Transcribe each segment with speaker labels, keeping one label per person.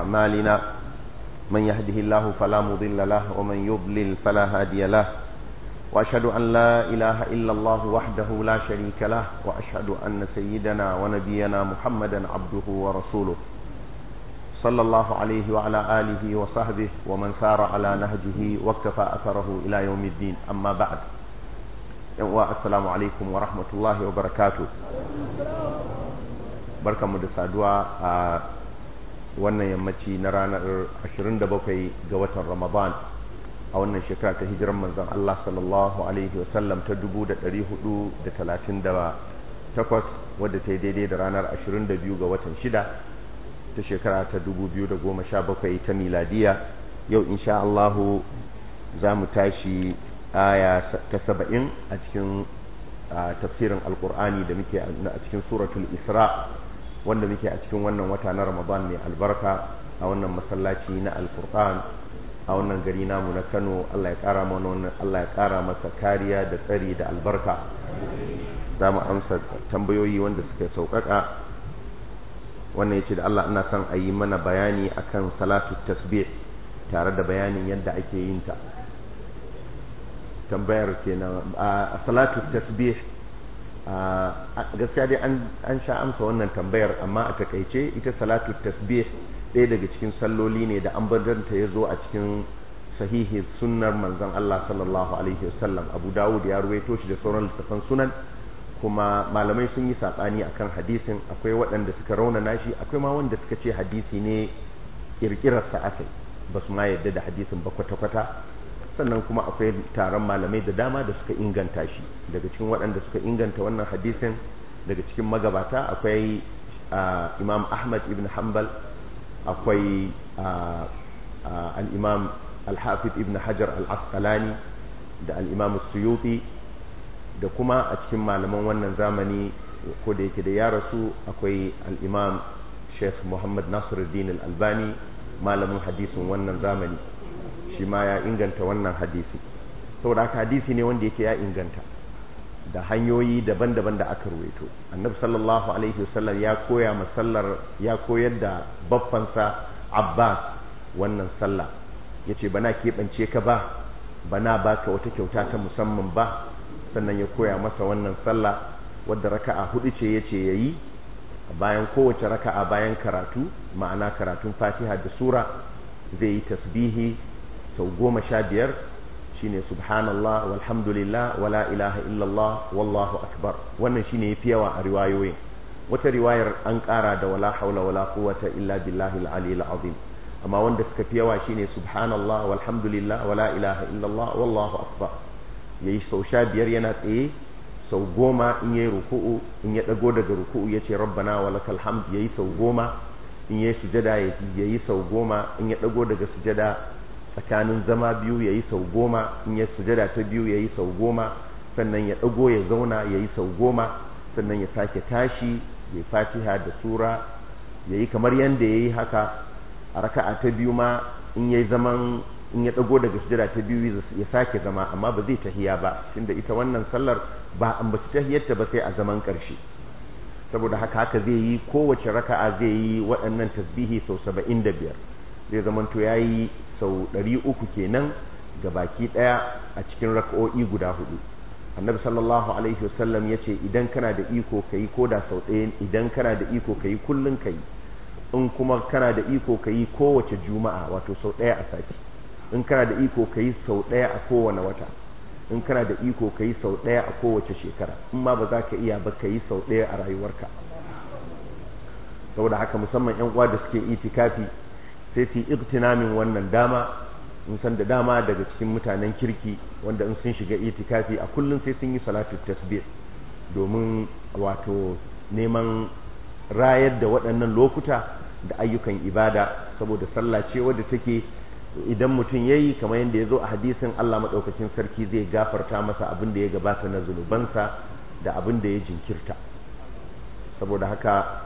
Speaker 1: أعمالنا من يهده الله فلا مضل له ومن يضلل فلا هادي له وأشهد أن لا إله إلا الله وحده لا شريك له وأشهد أن سيدنا ونبينا محمدا عبده ورسوله صلى الله عليه وعلى آله وصحبه ومن سار على نهجه واكتفى أثره إلى يوم الدين أما بعد السلام عليكم ورحمة الله وبركاته بركة مدسادوا wannan yammaci na ranar 27 ga watan Ramadan a wannan shekara ta hijiran manzon Allah sallallahu alaihi wasallam ta 1438 wadda ta yi daidai da ranar 22 ga watan 6 ta shekara ta 2017 ta miladiya yau insha Allah za mu tashi aya ta 70 a cikin tafsirin alkur'ani da muke a cikin suratul isra wanda muke a cikin wannan wata na ramadan mai albarka a wannan masallaci na alkur'an a wannan gari namu na Kano Allah ya kara mana wannan Allah ya kara masa kariya da tsari da albarka za mu amsa tambayoyi wanda suka sauƙaƙa wannan yace da Allah ina son a yi mana bayani akan salatu tasbih tare da bayanin yadda ake yin ta tambayar kenan a salatu tasbih gaskiya dai an sha amsa wannan tambayar amma a takaice ita salatu tasbih ɗaya daga cikin salloli ne da ambardanta ya zo a cikin sahihi sunnar manzon Allah sallallahu alaihi wasallam Abu Dawud ya ruwaito shi da sauran littafan sunan kuma malamai sun yi saɓani akan hadisin akwai waɗanda suka raunana shi akwai ma wanda suka ce hadisi ne ƙirƙirarsa aka ba su ma yadda da hadisin ba kwata-kwata sannan kuma akwai taron malamai da dama da suka inganta shi daga cikin waɗanda suka inganta wannan hadisin daga cikin magabata akwai imam ahmad ibn hanbal akwai al-imam al-hafiz ibn hajar al-asqalani da al-imam suyuti da kuma a cikin malaman wannan zamani ko da yake da ya rasu akwai al-imam sheikh muhammad nasiruddin al-albani malamin hadisin wannan zamani shi ma ya inganta wannan hadisi saboda haka hadisi ne wanda yake ya inganta da hanyoyi daban-daban da aka ruwaito annabi sallallahu alaihi wasallam ya koya masallar ya koyar da baffansa abbas wannan sallah yace bana keɓance ka ba bana baka wata kyauta ta musamman ba sannan ya koya masa wannan sallah wadda raka'a hudu ce yace yayi bayan kowace raka'a bayan karatu ma'ana karatun fatiha da sura zai yi tasbihi sau goma sha biyar shine subhanallah walhamdulillah wala ilaha illallah wallahu akbar wannan shine yafi yawa a riwayoyin wata riwayar an ƙara da wala haula wala quwwata illa billahi al-aliyyil azim amma wanda suka fi yawa shine subhanallah walhamdulillah wala ilaha illallah wallahu akbar yayi sau sha biyar yana tsaye sau goma in yayi ruku'u in ya dago daga ruku'u yace rabbana walakal hamd yayi sau goma in yayi sujada yayi sau goma in ya dago daga sujada tsakanin zama biyu ya yi sau goma in ya sujada ta biyu ya yi sau goma sannan ya ɗago ya zauna ya yi sau goma sannan ya sake tashi ya fatiha da sura ya yi kamar yadda ya yi haka a raka'a ta biyu ma in ya zaman in ya ɗago daga sujada ta biyu ya sake zama amma ba zai tahiya ba tunda ita wannan sallar ba an basu tahiyarta ba sai a zaman ƙarshe saboda haka haka zai yi kowace raka'a zai yi waɗannan tasbihi sau saba'in da biyar zai zamanto ya yi sau ɗari uku kenan ga baki ɗaya a cikin raka'o'i guda hudu annabi sallallahu alaihi wasallam ya ce idan kana da iko ka yi ko da sau ɗaya idan kana da iko ka yi kullum ka yi in kuma kana da iko ka yi kowace juma'a wato sau ɗaya a sati in kana da iko ka yi sau ɗaya a kowane wata in kana da iko ka yi sau ɗaya a kowace shekara in ma ba za ka iya ba ka yi sau ɗaya a rayuwarka saboda haka musamman 'yan uwa da suke itikafi sai su iktinamin wannan dama in san da dama daga cikin mutanen kirki wanda in sun shiga itikafi a kullum sai sun yi salatu tasbih domin wato neman rayar da waɗannan lokuta da ayyukan ibada saboda sallah ce wadda take idan mutum ya yi kamar yadda ya zo a hadisin Allah maɗaukacin sarki zai gafarta masa abin da ya gabata na zunubansa da abin da ya jinkirta saboda haka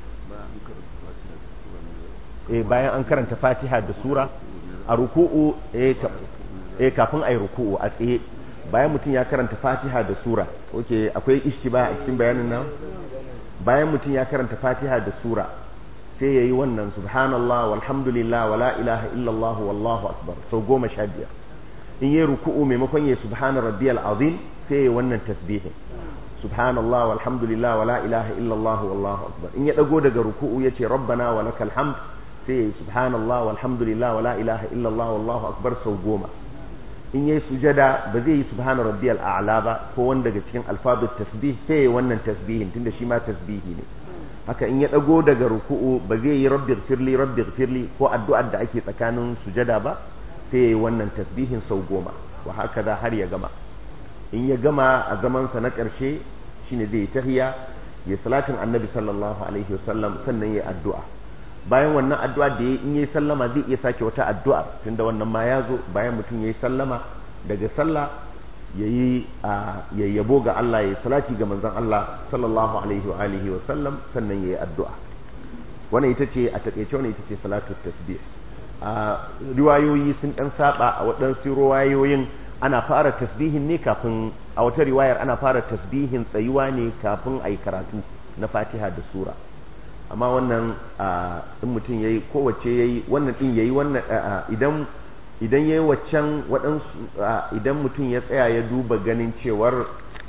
Speaker 1: eh bayan an karanta fatiha da sura a ruku'u eh kafin ayi ruku'u a tsaye bayan mutum ya karanta fatiha da sura oke akwai ishtiba a cikin bayanin nan bayan mutum ya karanta fatiha da sura sai yayi wannan subhanallah walhamdulillah wala ilaha illallah wallahu akbar sau goma sha biyar in yayi ruku'u maimakon yayi subhana rabbiyal azim sai yayi wannan tasbihin subhanallah walhamdulillah wala ilaha illallah wallahu akbar in ya dago daga ruku'u yace rabbana walakal hamd sai yayi subhanallah walhamdulillah wala ilaha illallah wallahu akbar sau goma in yayi sujada ba zai yi subhana rabbiyal a'la ba ko wanda daga cikin alfazut tasbih sai yayi wannan tasbihin tunda shi ma tasbihi ne haka in ya dago daga ruku'u ba zai yi rabbi firli rabbi firli ko addu'ar da ake tsakanin sujada ba sai yayi wannan tasbihin sau goma wa haka da har ya gama in ya gama a zaman sa na karshe shine zai tahiya ya salatin annabi sallallahu alaihi wasallam sannan yayi addu'a bayan wannan addu'a da yayi in yayi sallama zai iya sake wata addu'a tunda wannan ma ya zo bayan mutum yayi sallama daga sallah yayi yayyabo ga Allah yayi salati ga manzon Allah sallallahu alaihi wa alihi wa sallam sannan yayi addu'a wannan ita ce a takeice wannan ita ce salatu tasbih a riwayoyi sun dan saba a waɗansu riwayoyin ana fara tasbihin ne kafin a wata riwayar ana fara tasbihin tsayuwa ne kafin ayi karatu na Fatiha da sura amma wannan in mutum yayi kowace yayi wannan din yayi wannan idan idan yayi waccan waɗansu idan mutum ya tsaya ya duba ganin cewar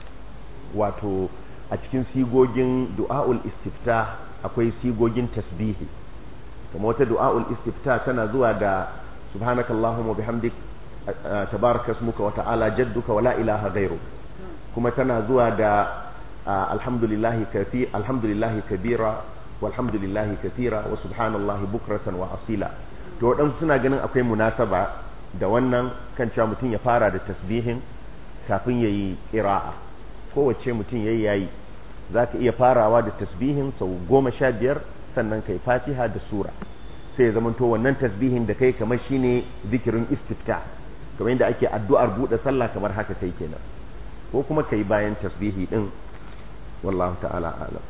Speaker 1: wato a cikin sigogin du'a'ul istifta akwai sigogin tasbihi kuma wata du'a'ul istifta tana zuwa da subhanakallahumma bihamdik tabaraka ismuka wa ta'ala jadduka wa la ilaha ghayruk kuma tana zuwa da alhamdulillahi kafi alhamdulillahi kabira walhamdulillahi kathira wa subhanallahi bukratan wa asila to waɗansu suna ganin akwai munasaba da wannan kan cewa mutum ya fara da tasbihin kafin ya yi ƙira'a kowace mutum ya yi yayi za ka iya farawa da tasbihin sau goma sha biyar sannan kai fatiha da sura sai ya zamanto wannan tasbihin da kai kamar shine zikirin istifta kamar yadda ake addu'ar buɗe sallah kamar haka kai kenan ko kuma kai bayan tasbihi din wallahu ta'ala alam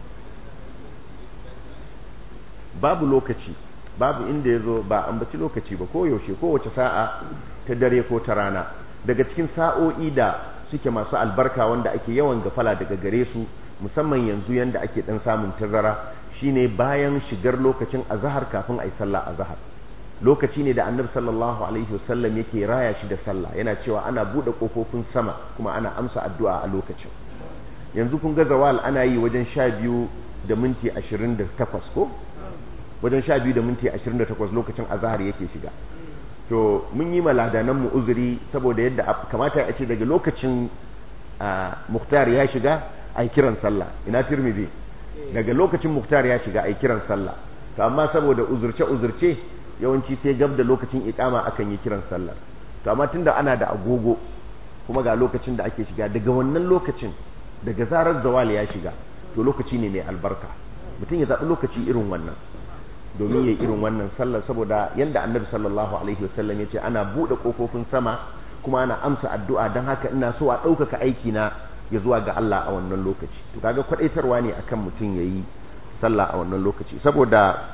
Speaker 1: babu lokaci babu inda ya zo ba ambaci lokaci ba ko yaushe kowace sa'a ta dare ko ta rana daga cikin sa'o'i da suke masu albarka wanda ake yawan gafala daga gare su musamman yanzu yanda ake dan samun tazara shine bayan shigar lokacin azhar kafin ayi sallah azhar lokaci ne da annabi sallallahu alaihi wasallam yake raya shi da sallah yana cewa ana bude kofofin sama kuma ana amsa addu'a a lokacin yanzu kun ga zawal ana yi wajen sha biyu da minti ashirin da takwas ko wajen sha biyu da minti ashirin da takwas lokacin azahar yake shiga to mun yi maladanan mu uzuri saboda yadda kamata a ce daga lokacin muhtar ya shiga a kiran sallah ina tirmidhi daga lokacin muhtar ya shiga a kiran sallah to amma saboda uzurce uzurce yawanci sai gab da lokacin ikama akan yi kiran sallah to amma tunda ana da agogo kuma ga lokacin da ake shiga daga wannan lokacin daga zarar zawal ya shiga to lokaci ne mai albarka mutum ya zaɓi lokaci irin wannan domin ya irin wannan sallar saboda yadda annabi sallallahu alaihi wasallam ya ce ana buɗe ƙofofin sama kuma ana amsa addu'a don haka ina so a ɗaukaka aiki na ya zuwa ga Allah a wannan lokaci to kaga kwadaitarwa ne akan mutum ya yi sallah a wannan lokaci saboda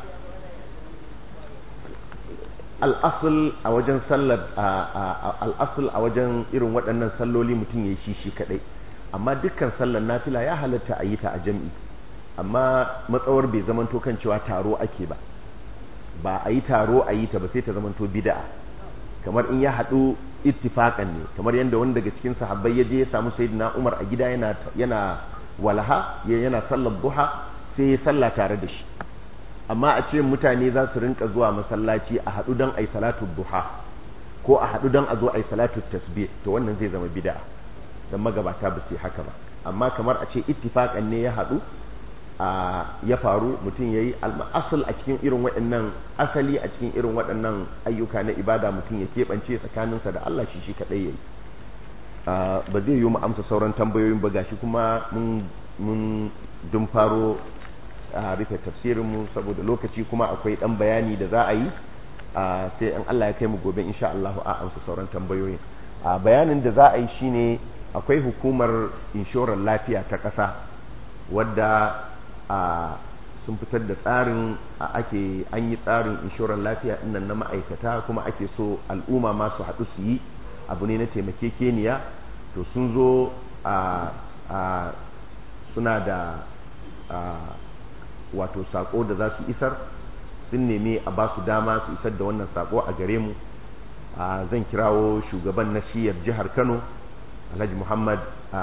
Speaker 1: al'asul a wajen sallar al'asul a wajen irin waɗannan salloli mutum ya yi shi shi kaɗai amma dukkan sallar nafila ya halatta a yi ta a jam'i amma matsawar bai zamanto kan cewa taro ake ba ba a yi taro a yi ta ba sai ta zamanto bid'a kamar in ya haɗu ittifaqan ne kamar yadda wani daga cikin sahabbai ya je ya samu sayyidina Umar a gida yana yana walaha yana sallar duha sai ya salla tare da shi amma a ce mutane za su rinka zuwa masallaci a haɗu don ai salatu duha ko a haɗu don a zo ai salatu tasbih to wannan zai zama bid'a dan magabata ba su yi haka ba amma kamar a ce ittifaqan ne ya haɗu ya faru mutum ya yi asal a cikin irin waɗannan asali a cikin irin waɗannan ayyuka na ibada mutum ya keɓance tsakaninsa da Allah shi shi kaɗai ya yi ba zai yi mu amsa sauran tambayoyin ba gashi kuma mun dun faro a rufe tafsirinmu saboda lokaci kuma akwai ɗan bayani da za a yi sai in Allah ya kai mu gobe insha Allah a amsa sauran tambayoyin bayanin da za a yi shine akwai hukumar inshorar lafiya ta ƙasa wadda a sun fitar da tsarin a ake an yi tsarin inshorar lafiya innan na ma'aikata kuma ake so al'umma masu haɗu su yi abu ne na taimakekeniya to sun zo a suna da wato sako da za su isar sun nemi a ba su dama su isar da wannan sako a gare mu zan kirawo shugaban na shiyar jihar kano alhaji muhammad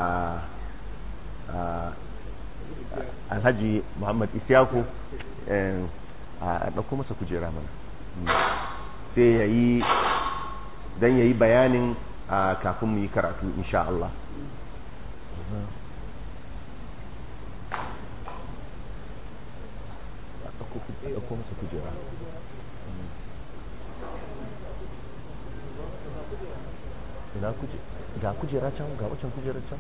Speaker 1: alhaji muhammad isyaku a ɗauko masa kujera mana sai ya yi don ya yi bayanin kafin mu yi karatu insha Allah ɗauko masa kujera ina kuje ga kujera can ga wacan kujera can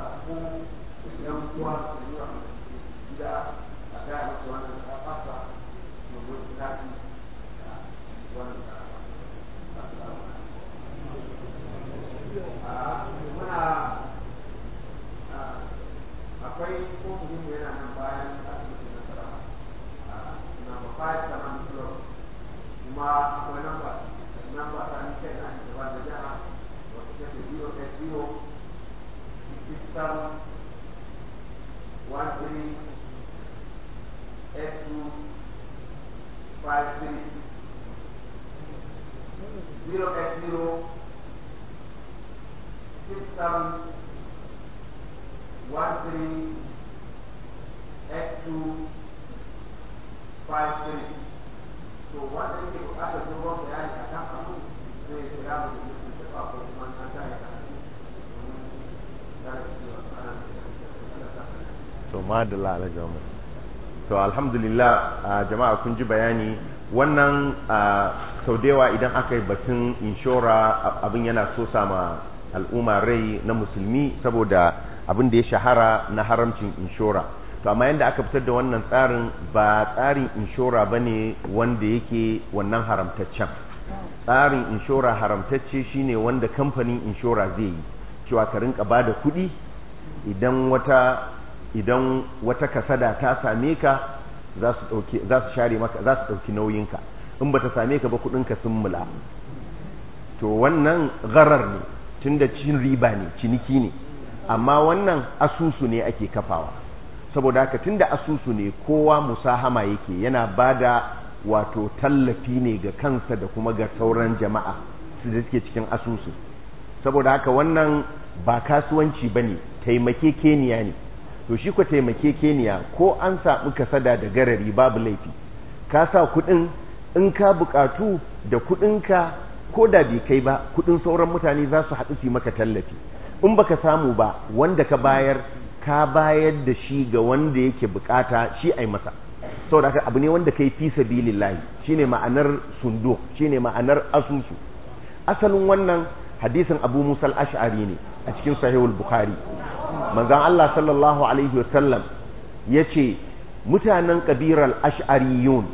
Speaker 2: yan uwa su yi wa gida a gaya musu wannan ta fasa muna akwai kofin mu yana nan bayan asibitin nasara number five seven floor kuma akwai namba namba ta ni kai na gaba da jiha wata take zero eight zero six seven one three eight two five three zero eight zero six seven one three eight two five three to wanda yake bukatar dogon bayani a kan abu zai kira mu da mutum ta ko kuma an ta yi
Speaker 1: to madalla ala jama'a to alhamdulillah jama'a kun ji bayani wannan sau da yawa idan aka yi batun inshora abin yana so sama al'umma rai na musulmi saboda abin da ya shahara na haramcin inshora to amma yadda aka fitar da wannan tsarin ba tsarin inshora ba ne wanda yake wannan haramtaccen tsarin inshora haramtacce shine wanda kamfanin inshora zai yi cewa ka rinka ba da kuɗi idan wata idan wata kasada ta same ka za su share maka za su ɗauki nauyinka in ba ta same ka ba kuɗinka sun mula to wannan gharar ne tunda cin riba ne ciniki ne amma wannan asusu ne ake kafawa saboda haka tunda asusu ne kowa musahama yake yana bada wato tallafi ne ga kansa da kuma ga sauran jama'a su da suke cikin asusu saboda haka wannan ba kasuwanci bane taimakekeniya ne to shi ko taimakekeniya ko an samu kasada da garari babu laifi ka sa kudin in ka bukatu da kudinka ko da bai kai ba kudin sauran mutane za su haɗu su maka tallafi in baka samu ba wanda ka bayar ka bayar da shi ga wanda yake bukata shi ai masa saboda haka abu ne wanda kai fi sabilillahi shine ma'anar sundo shine ma'anar asusu asalin wannan hadisin Abu Musa al-Ash'ari ne a cikin sahihul Bukhari manzon Allah sallallahu alaihi wasallam yace mutanen kabirar ash'ariyun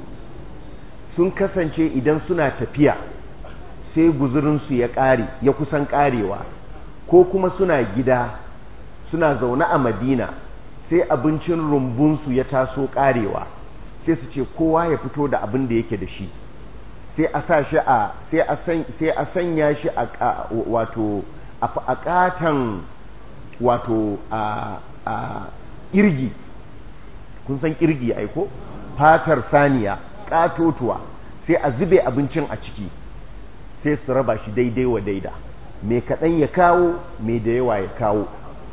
Speaker 1: sun kasance idan suna tafiya sai guzurinsu ya ƙare ya kusan ƙarewa ko kuma suna gida suna zaune a madina sai abincin rumbunsu ya taso ƙarewa sai su ce kowa ya fito da abin da yake da shi sai a sa shi a sai a sanya shi a wato a ƙatan wato a irgi kun san irgi aiko fatar saniya ƙatotuwa sai a zube abincin a ciki sai su raba shi daidai wa daida mai kaɗan ya kawo mai da yawa ya kawo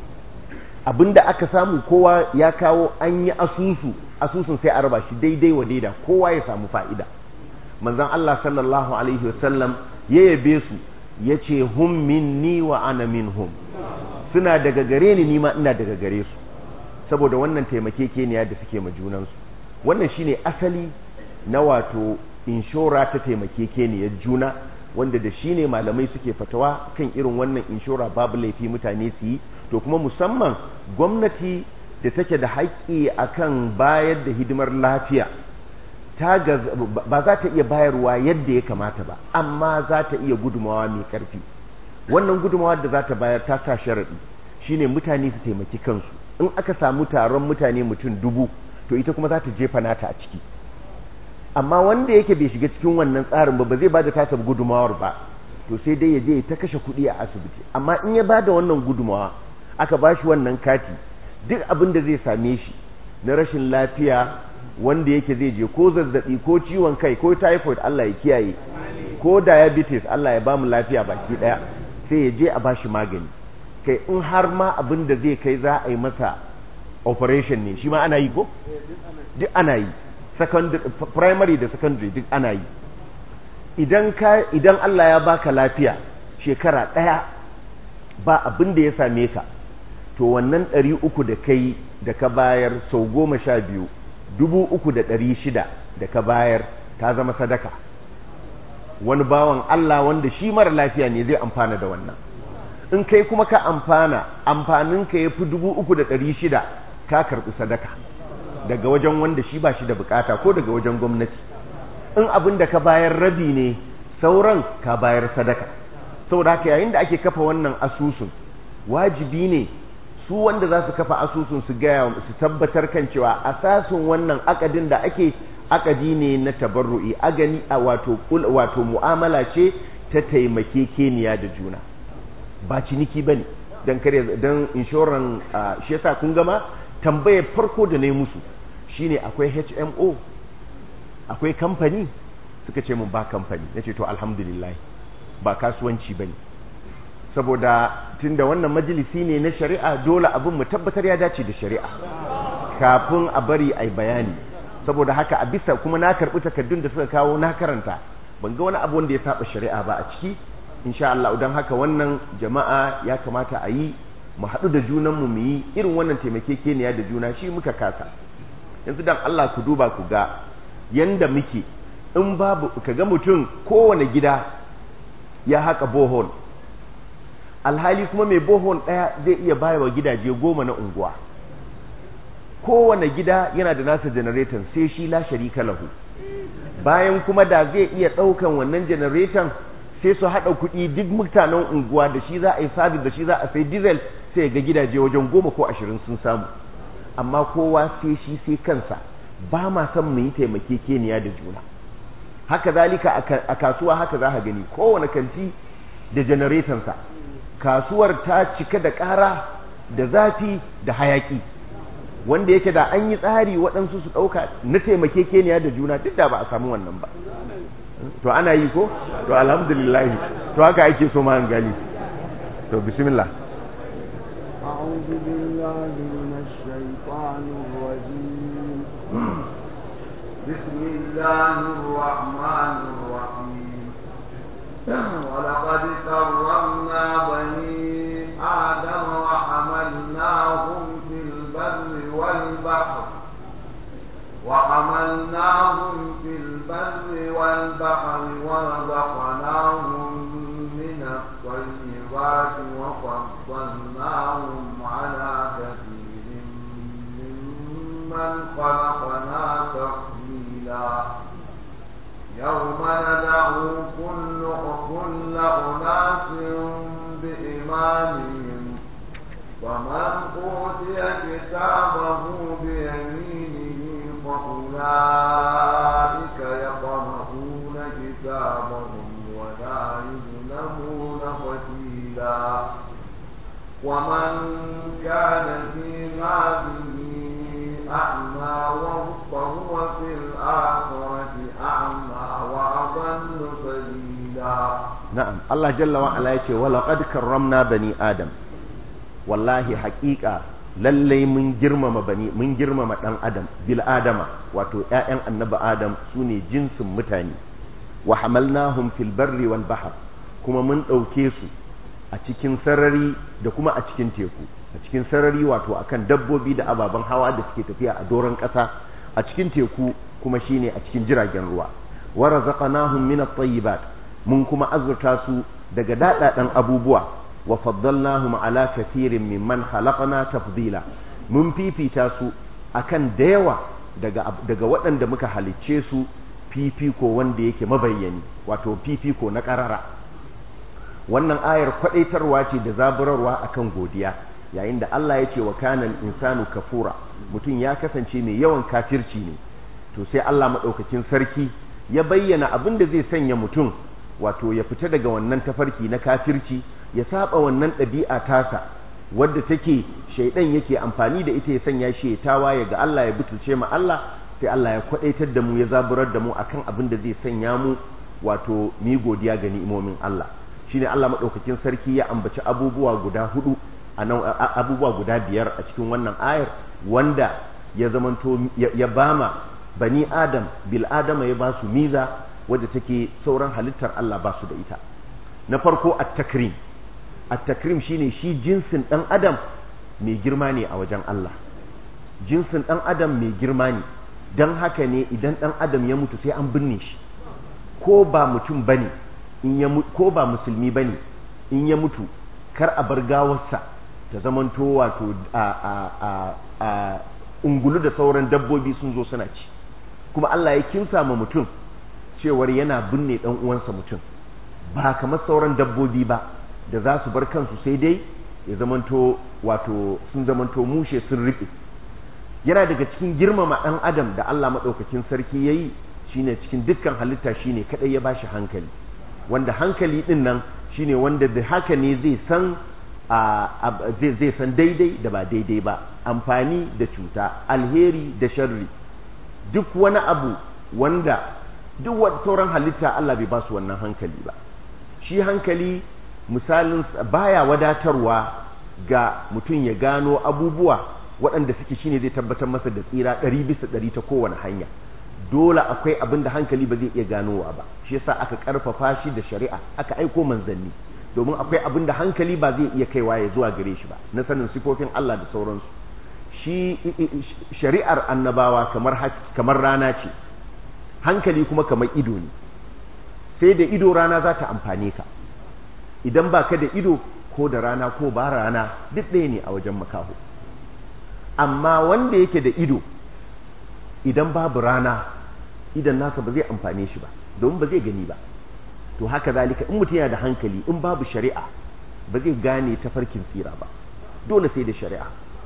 Speaker 1: abinda aka samu kowa ya kawo an yi asusu asusun sai a raba shi daidai wa daida kowa ya samu fa'ida manzan Allah sallallahu alaihi wasallam ya yabe su ya ce hum minni wa ana minhum suna daga gare ni nima ina daga gare su saboda wannan taimakekeniya da suke ma junansu wannan shine asali na wato inshora ta taimakekeniyar juna wanda da shi ne malamai suke fatawa kan irin wannan inshora babu laifi mutane su yi to kuma musamman gwamnati da take da haƙƙi akan bayar da hidimar lafiya ta ba za ta iya bayarwa yadda ya kamata ba amma za ta iya gudumawa mai ƙarfi wannan gudumawa da za ta bayar ta sa sharaɗi shine mutane su taimaki kansu in aka samu taron mutane mutum dubu to ita kuma za ta jefa nata a ciki amma wanda yake bai shiga cikin wannan tsarin ba ba zai bada tasa gudumawar ba to sai dai ya je ta kashe kuɗi a asibiti amma in ya bada wannan gudumawa aka bashi wannan kati duk abin da zai same shi na rashin lafiya wanda yake zai je ko zazzabi ko ciwon kai ko typhoid Allah ya kiyaye ko diabetes Allah ya bamu lafiya baki daya sai ya je a bashi magani kai in har ma abin da zai kai za a yi masa operation ne shi ma ana yi ko duk ana yi primary da secondary duk ana yi idan ka idan Allah ya baka lafiya shekara ɗaya ba abin da ya same ka to wannan ɗari uku da kai da ka bayar sau goma sha biyu dubu uku da ɗari shida da ka bayar ta zama sadaka wani bawan Allah wanda shi mara lafiya ne zai amfana da wannan in kai kuma ka amfana amfaninka ya fi dubu uku da ɗari shida ka karɓi sadaka daga wajen wanda shi ba shi da bukata ko daga wajen gwamnati in abin da ka bayar rabi ne sauran ka bayar sadaka saboda haka yayin da ake kafa wannan asusun wajibi ne su wanda za su kafa asusun su gaya su tabbatar kan cewa asasin wannan akadin da ake akadi ne na tabarru'i agani a wato wato mu'amala ce ta taimake keniya da juna ba ciniki bane dan kare dan inshoran shi yasa kun gama tambayar farko da ne musu shine akwai HMO akwai kamfani suka ce mun ba kamfani nace to alhamdulillah ba kasuwanci bane saboda tunda wannan majalisi ne na shari'a dole abin mu tabbatar ya dace da shari'a kafin a bari ai bayani saboda haka a bisa kuma na karbi takardun da suka kawo na karanta ban ga wani abu wanda ya saba shari'a ba a ciki insha Allah don haka wannan jama'a ya kamata a yi mu haɗu da junanmu mu yi irin wannan taimakekeniya da juna shi muka kasa yanzu dan Allah ku duba ku ga yanda muke in babu kaga mutum kowane gida ya haka bohol alhali kuma mai bohol ɗaya zai iya baya wa gidaje goma na unguwa kowane gida yana da nasa janareton sai shi la sharika lahu bayan kuma da zai iya ɗaukan wannan janareton sai su haɗa kuɗi duk mutanen unguwa da shi za a yi sabis da shi za a sai diesel sai ga gidaje wajen goma ko ashirin sun samu amma kowa sai shi sai kansa ba ma son mu yi taimakekeniya da juna haka zalika a kasuwa haka za ka gani kowane kanti da janaretonsa kasuwar ta cika da ƙara da zafi da hayaki wanda yake da an yi tsari waɗansu su ɗauka na taimakekeniya da juna duk da ba a samu wannan ba to ana yi ko to alhamdulillah to haka ake so ma gani to bismillah
Speaker 3: أعوذ بالله من الشيطان الرجيم
Speaker 2: بسم الله الرحمن الرحيم ولقد كرمنا بني آدم وحملناهم في البر والبحر وحملناهم في البر والبحر ورزقناهم من الطيبات وفضلناهم على كثير ممن خلقنا تفضيلا يوم ندعو كل كل أناس بإمامهم ومن أوتي كتابه بيمينه فأولئك يقرؤون كتابهم ولا يظلمون فتيلا ومن كان في هذه أعمى فهو في الآخرة أعمى وأضل سبيلا
Speaker 1: نعم الله جل وعلا يقول ولقد كرمنا بني آدم wallahi haƙiƙa lallai mun girmama bani mun girmama ɗan adam bil adama wato ƴaƴan annabi adam su ne jinsin mutane wa hamalnahum fil barri wal bahr kuma mun ɗauke su a cikin sarari da kuma a cikin teku a cikin sarari wato akan dabbobi da ababen hawa da suke tafiya a doron ƙasa a cikin teku kuma shine a cikin jiragen ruwa wa razaqnahum min at-tayyibat mun kuma azurta su daga daɗaɗan abubuwa wa faddalnahum ala kathirin mimman khalaqna tafdila mun fifita su akan da yawa daga daga waɗanda muka halicce su fifiko wanda yake mabayyani wato fifiko na ƙarara wannan ayar kwadaitarwa ce da zaburarwa akan godiya yayin da Allah ya ce wa kanal insanu kafura mutum ya kasance mai yawan kafirci ne to sai Allah madaukakin sarki ya bayyana abin da zai sanya mutum wato ya fita daga wannan tafarki na kafirci ya saba wannan ɗabi'a tasa wadda take shaidan yake amfani da ita ya sanya shi ya tawaye ga Allah ya butulce ma Allah sai Allah ya kwadaitar da mu ya zaburar da mu akan abin da zai sanya mu wato mi godiya ga ni'imomin Allah shine Allah madaukakin sarki ya ambaci abubuwa guda hudu abubuwa guda biyar a cikin wannan ayar wanda ya zamanto ya bama bani adam bil adama ya ba su miza wadda take sauran halittar Allah ba su da ita na farko at-takrim at-takrim shine shi jinsin dan adam mai girma ne a wajen Allah jinsin dan adam mai girma ne dan haka ne idan dan adam ya mutu sai an binne shi ko ba mutum bane in ya ko ba musulmi bane in ya mutu kar a bar gawarsa ta zamanto wato a a a a ungulu da sauran dabbobi sun zo suna ci kuma Allah ya kinsa ma mutum cewar yana binne dan uwansa mutum ba kamar sauran dabbobi ba da za su bar kansu sai dai ya zamanto wato sun zamanto mushe sun riƙe yana daga cikin girmama ɗan adam da Allah maɗaukakin sarki ya yi shine cikin dukkan halitta shine kaɗai ya bashi hankali wanda hankali ɗin nan shine wanda da haka ne zai san zai san daidai da ba daidai ba amfani da cuta alheri da sharri duk wani abu wanda duk sauran halitta Allah bai ba su wannan hankali ba shi hankali misalin baya wadatarwa ga mutum ya gano abubuwa waɗanda suke shine zai tabbatar masa da tsira ɗari bisa ɗari ta kowane hanya dole akwai abin da hankali ba zai iya ganowa ba shi yasa aka ƙarfafa shi da shari'a aka aiko manzanni domin akwai abin da hankali ba zai iya kaiwa ya zuwa gare shi ba na sanin sifofin Allah da sauransu shi shari'ar annabawa kamar kamar rana ce hankali kuma kamar ido ne sai da ido rana za ta amfane ka idan ba ka da ido ko da rana ko ba rana duk ɗaya ne a wajen makaho amma wanda yake da ido idan babu rana idan nasa ba zai amfane shi ba domin ba zai gani ba to haka zalika in mutum yana da hankali in babu shari'a ba zai gane tafarkin tsira ba dole sai da shari'a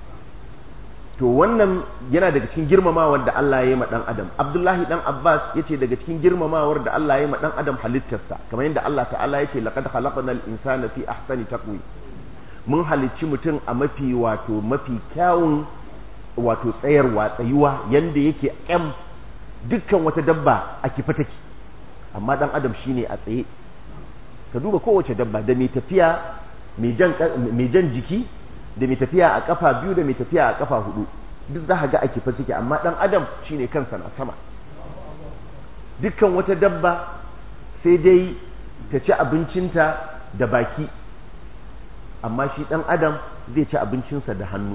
Speaker 1: to wannan yana daga cikin girmamawar da Allah ya yi ma dan adam Abdullahi dan Abbas yace daga cikin girmamawar da Allah ya yi ma dan adam halittarsa kamar yadda Allah ta'ala yake laqad khalaqnal insana fi ahsani taqwim mun halicci mutum a mafi wato mafi kyawun wato tsayarwa tsayuwa yanda yake kyam dukkan wata dabba a kifa take amma dan adam shine a tsaye ka duba kowace dabba da mai tafiya mai jan jiki da mai tafiya a kafa biyu da mai tafiya a kafa hudu duk za ga a kifa suke amma dan adam shine kansa na sama dukkan wata dabba sai dai ta ci abincinta da baki amma shi dan adam zai ci abincinsa da hannu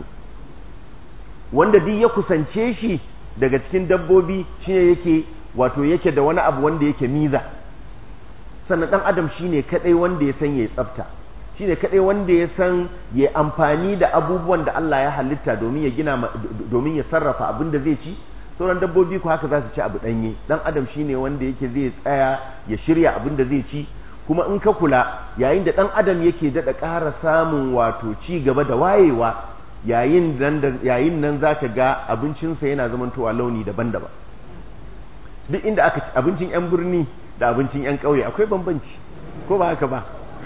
Speaker 1: wanda duk ya kusance shi daga cikin dabbobi shine yake wato yake da wani abu wanda yake miza sannan dan adam shine kadai wanda ya san yayi tsafta shine kadai wanda ya san ya amfani da abubuwan da Allah ya halitta domin ya gina domin ya sarrafa abin da zai ci sauran dabbobi ko haka za su ci abu danye dan adam shine wanda yake zai tsaya ya shirya abin da zai ci kuma in ka kula yayin da dan adam yake dada ƙara samun wato ci gaba da wayewa yayin nan yayin nan zaka ga abincinsa yana zamantowa launi daban-daban duk inda aka ci abincin yan birni da abincin yan ƙauye akwai bambanci ko ba haka ba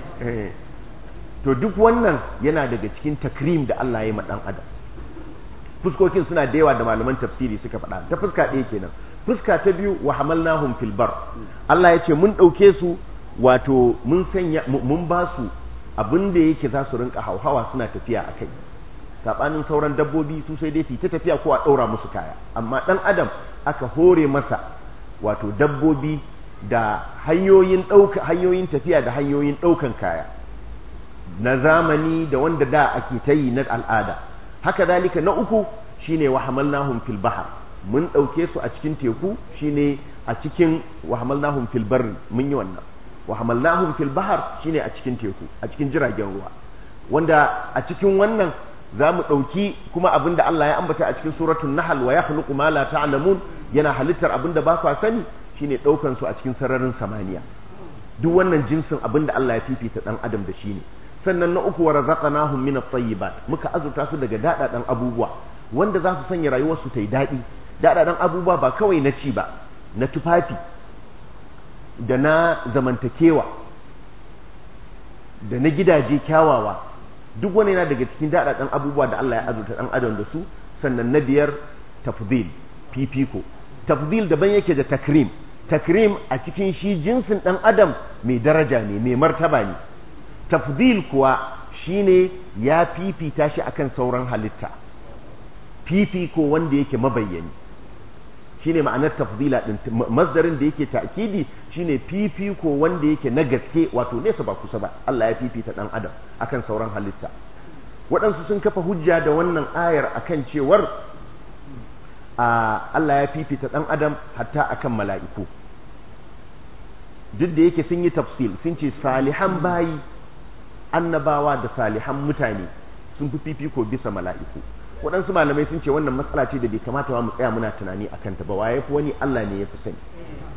Speaker 1: to duk wannan yana daga cikin takrim da Allah ya ma dan adam fuskokin suna da yawa da malaman tafsiri suka faɗa ta fuska ɗaya kenan fuska ta biyu wa hamalnahum fil bar Allah ya ce mun ɗauke su wato mun sanya mun ba su abin da yake za su rinka hauhawa suna tafiya a kai sabanin sauran dabbobi su sai dai su ta tafiya ko a ɗaura musu kaya amma ɗan adam aka hore masa wato dabbobi da hanyoyin ɗauka hanyoyin tafiya da hanyoyin ɗaukan kaya na zamani da wanda da ake ta yi na al'ada haka zalika na uku shine wa hamalnahum fil bahr mun ɗauke su a cikin teku shine a cikin wa hamalnahum fil barri mun yi wannan wa hamalnahum fil bahr shine a cikin teku a cikin jiragen ruwa wanda a cikin wannan za mu ɗauki kuma abin da Allah ya ambata a cikin suratul nahl wa yakhluqu ma la ta'lamun yana halittar abin da ba ku sani shine ɗaukan su a cikin sararin samaniya duk wannan jinsin abin da Allah ya fifita dan adam da shi ne sannan na uku wa razaqnahum min at-tayyibat muka azurta su daga dadadan abubuwa wanda za su sanya rayuwar su ta yi daɗi dadadan abubuwa ba kawai na ci ba na tufafi da na zamantakewa da na gidaje kyawawa duk wani yana daga cikin daɗaɗɗen abubuwa da Allah ya azurta ɗan adam da su sannan na biyar tafdil fifiko tafdil daban yake da takrim takrim a cikin shi jinsin ɗan adam mai daraja ne mai martaba ne tafdil kuwa shine ya fifita shi akan sauran halitta fifiko wanda yake mabayyani shine ma'anar tafdila din masdarin da yake ta'kidi shine fifiko wanda yake na gaske wato nesa ba kusa ba Allah ya fifita dan adam akan sauran halitta waɗansu sun kafa hujja da wannan ayar akan cewar Allah ya fifita dan adam hatta akan mala'iku duk da yake sun yi tafsil sun ce salihan bayi annabawa da salihan mutane sun fi fifiko bisa mala'iku waɗansu malamai sun ce wannan matsala ce da bai kamata ba mu tsaya muna tunani a kanta ba waye fi wani Allah ne ya fi sani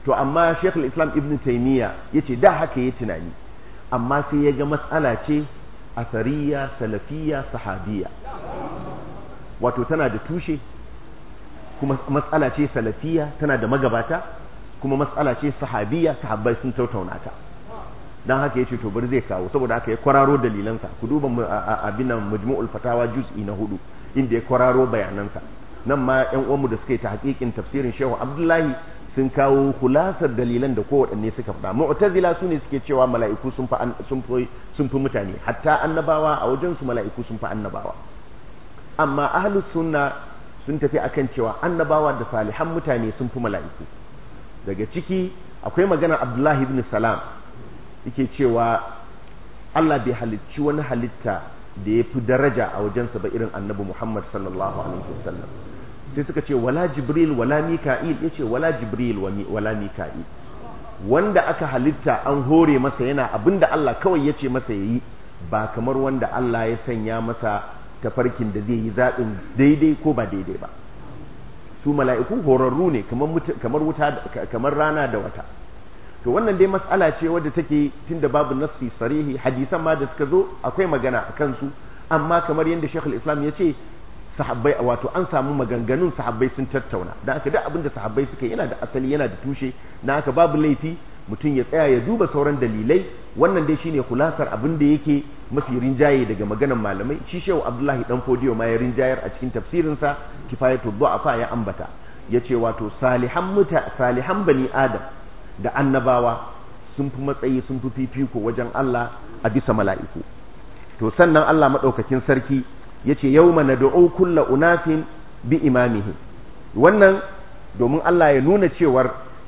Speaker 1: to amma Sheikhul Islam Ibn Taymiyyah yace da haka yayi tunani amma sai ya ga matsala ce asariya salafiyya sahabiyya wato tana da tushe kuma matsala ce salafiyya tana da magabata kuma matsala ce sahabiyya sahabbai sun tautauna ta dan haka yace to bari zai kawo saboda haka ya kwararo dalilansa ku duba abin nan majmu'ul fatawa juz'i na hudu inda ya kwararo bayanansa nan ma ƴan uwanmu da suka yi ta hakikin tafsirin Shehu Abdullahi sun kawo kulasar dalilan da kowaɗanne suka faɗa mu'tazila su ne suke cewa mala'iku sun fi sun fi sun fi mutane hatta annabawa a wajen su mala'iku sun fi annabawa amma ahlus sunna sun tafi akan cewa annabawa da salihan mutane sun fi mala'iku daga ciki akwai maganar Abdullahi ibn Salam yake cewa Allah bai halicci wani halitta da ya fi daraja a wajensa ba irin annabi Muhammad sallallahu alaihi wasallam sai suka ce wala jibril wala mika'il yace wala jibril wala mika'il wanda aka halitta an hore masa yana abinda Allah kawai yace masa yayi ba kamar wanda Allah ya sanya masa tafarkin da zai yi zaɓin daidai ko ba daidai ba su mala'iku horarru ne kamar wuta kamar rana da wata to wannan dai mas'ala ce wadda take tunda babu nassi sarihi hadisan ma da suka zo akwai magana a kansu amma kamar yadda Sheikhul Islam ya ce sahabbai wato an samu maganganun sahabbai sun tattauna dan haka duk abinda sahabbai suka yana da asali yana da tushe dan haka babu laifi mutum ya tsaya ya duba sauran dalilai wannan dai shine kulasar abin da yake mafi rinjaye daga maganan malamai shi Shehu Abdullahi dan Fodiyo ma ya rinjayar a cikin tafsirin sa Kifayatu Du'afa ya ambata yace wato salihan muta salihan bani Adam da annabawa sun fi matsayi sun fi fifiko wajen Allah a bisa mala'iku to sannan Allah madaukakin sarki yace yawma nad'u kulla unasin bi imamihi wannan domin Allah ya nuna cewar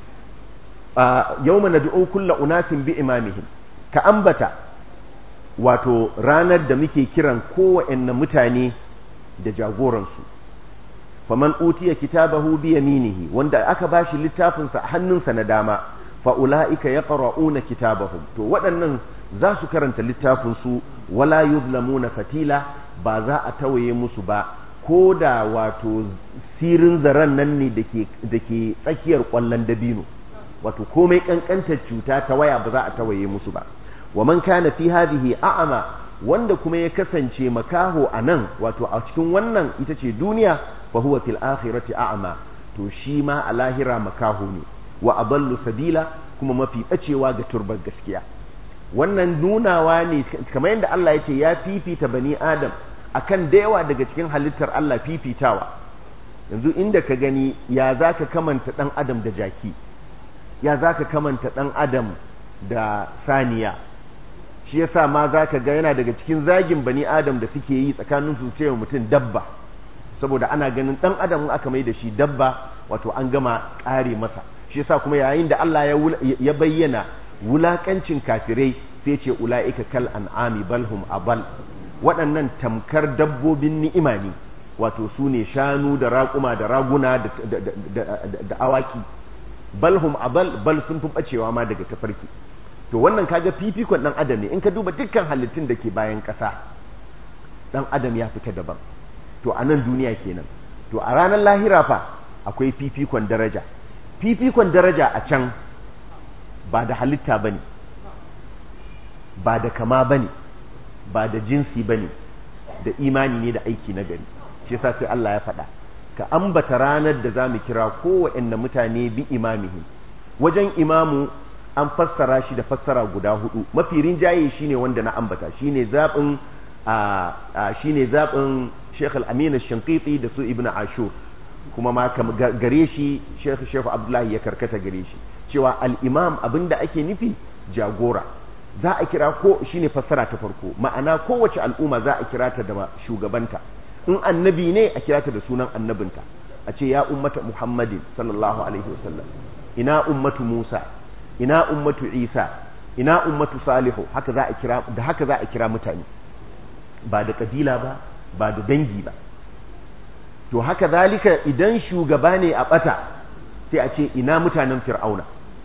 Speaker 1: yawma nad'u kulla unasin bi imamihim ka ambata wato ranar da muke kiran kowanne mutane da jagoransu faman utiya kitabahu bi yaminihi wanda aka bashi littafin sa a hannunsa na dama fa ulaika yaqra'una kitabahum to waɗannan za su karanta littafin su wala yuzlamuna fatila ba za a tawaye musu ba ko da wato sirin zaren nan ne da ke tsakiyar ƙwallon dabino wato komai ƙanƙantar cuta ta waya ba za a tawaye musu ba wa man kana fi hadhihi a'ama wanda kuma ya kasance makaho a nan wato a cikin wannan ita ce duniya fa huwa fil akhirati a'ma to shi ma a lahira makaho ne wa aballu sabila kuma mafi bacewa ga turbar gaskiya wannan nunawa ne kamar yadda Allah ya ce ya fifita bani adam akan da yawa daga cikin halittar Allah fifitawa yanzu inda ka gani ya zaka kamanta dan adam da jaki ya zaka kamanta dan adam da saniya shi yasa ma zaka ga yana daga cikin zagin bani adam da suke yi tsakanin su cewa mutum dabba saboda ana ganin dan adam aka mai da shi dabba wato an gama kare masa shi yasa kuma yayin da Allah ya bayyana wulakancin kafirai sai ce ula'ika kal an'ami balhum abal waɗannan tamkar dabbobin ni'ima ne wato su ne shanu da raƙuma da raguna da awaki balhum abal bal sun fi bacewa ma daga tafarki to wannan kaga fifikon dan adam ne in ka duba dukkan halittun da ke bayan ƙasa dan adam ya fita daban to a nan duniya kenan to a ranar lahira fa akwai fifikon daraja fifikon daraja a can ba da halitta bane ba da kama bane ba da jinsi bane da imani ne da aiki na gari shi yasa sai Allah ya faɗa ka ambata ranar da zamu kira kowanne mutane bi imamihim wajen imamu an fassara shi da fassara guda hudu mafi rinjaye shine wanda na ambata shine zabin shine zabin Sheikh Al-Amin Al-Shinqiti da su Ibn Ashur kuma ma gare shi Sheikh Sheikh Abdullahi ya karkata gare shi cewa al-imam abinda ake nufi jagora za a kira ko shine fassara ta farko ma'ana kowace al'umma za a kira ta da shugabanta in annabi ne a kira ta da sunan annabinta a ce ya ummata Muhammadin sallallahu alaihi wasallam ina ummatu Musa ina ummatu Isa ina ummatu Salihu haka za a kira da haka za a kira mutane ba da kabila ba ba da dangi ba to haka zalika idan shugaba ne a bata sai a ce ina mutanen fir'auna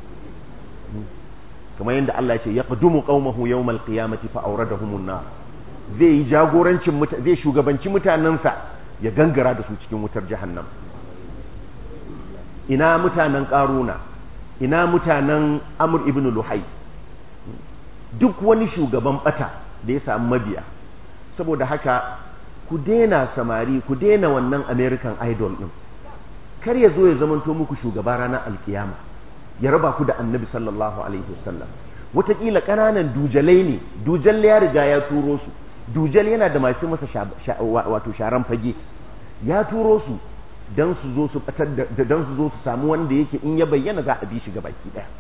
Speaker 1: kamar yadda Allah ya ce yaqdumu qaumahu yawmal qiyamati fa awradahumun nar zai yi jagorancin zai shugabanci mutanensa ya gangara da su cikin wutar jahannam ina mutanen karuna ina mutanen amur ibn luhai duk wani shugaban bata da ya samu mabiya saboda haka ku daina samari ku daina wannan american idol din kar ya zo ya zamanto muku shugaba ranar alkiyama ya raba ku da annabi sallallahu alaihi wasallam wataƙila ƙananan dujalai ne dujal ya riga ya turo su dujal yana da masu masa wato sharan fage ya turo su don su zo su batar da don su zo su samu wanda yake in ya bayyana za a bi shi baki daya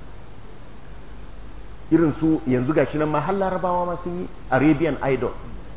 Speaker 1: irin su yanzu gashi nan ma har larabawa ma sun yi arabian idol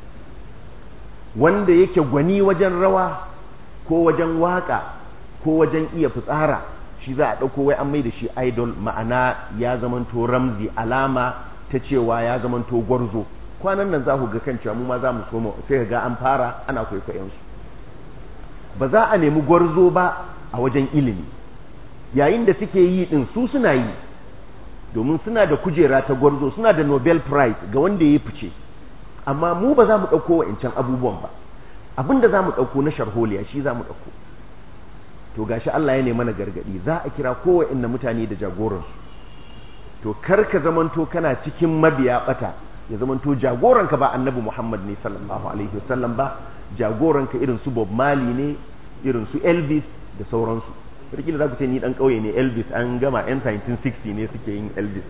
Speaker 1: wanda yake gwani wajen rawa ko wajen waka ko wajen iya fitsara shi za a ɗauko wai an mai da shi idol ma'ana ya zamanto ramzi alama ta cewa ya zamanto gwarzo kwanan nan za ku ga kan cewa mu ma za mu soma sai ga an fara ana kwaikwayon su ba za a nemi gwarzo ba a wajen ilimi yayin da suke yi din su suna yi domin suna da kujera ta gwarzo suna da nobel prize ga wanda ya fice amma mu ba za mu ɗauko wa'ancan abubuwan ba abin da za mu ɗauko na sharholiya shi za mu ɗauko to gashi Allah ya ne mana gargaɗi za a kira kowanne mutane da jagoransu to kar ka zamanto kana cikin mabiya bata ya zamanto jagoranka ba annabi Muhammad ne sallallahu alaihi wasallam ba jagoranka irin su Bob Marley ne irin su Elvis da sauransu sarki za ku ce ni dan kauye ne Elvis an gama yan 1960 ne suke yin Elvis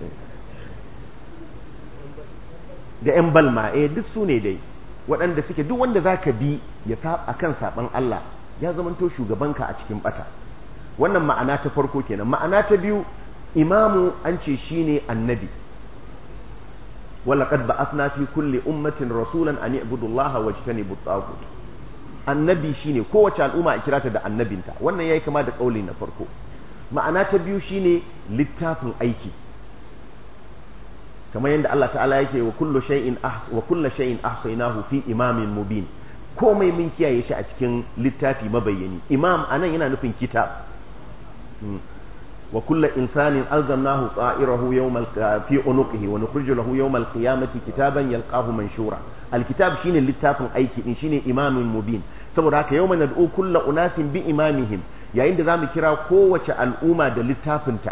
Speaker 1: da yan balma eh duk su ne dai waɗanda suke duk wanda zaka bi ya sa akan saban Allah ya zamanto shugabanka a cikin bata wannan ma'ana ta farko kenan ma'ana ta biyu imamu an ce shine annabi ولقد بعثنا في كل أمة رسولا أن يعبدوا الله واجتنبوا الطاغوت annabi shine kowace al'umma a kirata da annabinta wannan yayi kama da kauli na farko ma'ana ta biyu shine littafin aiki kamar yadda Allah ta'ala yake wa kullu shay'in wa kullu shay'in ahsaynahu fi imamin mubin komai mun kiyaye shi a cikin littafi mabayyani imam anan yana nufin kitab وكل إنسان ألزمناه طائره يوم في عنقه ونخرج له يوم القيامة كتابا يلقاه منشورا الكتاب شين اللتاف أيكي شين إمام مبين saboda haka yau nad'u kulla unasin bi imamihim yayin da zamu kira kowace al'umma da littafinta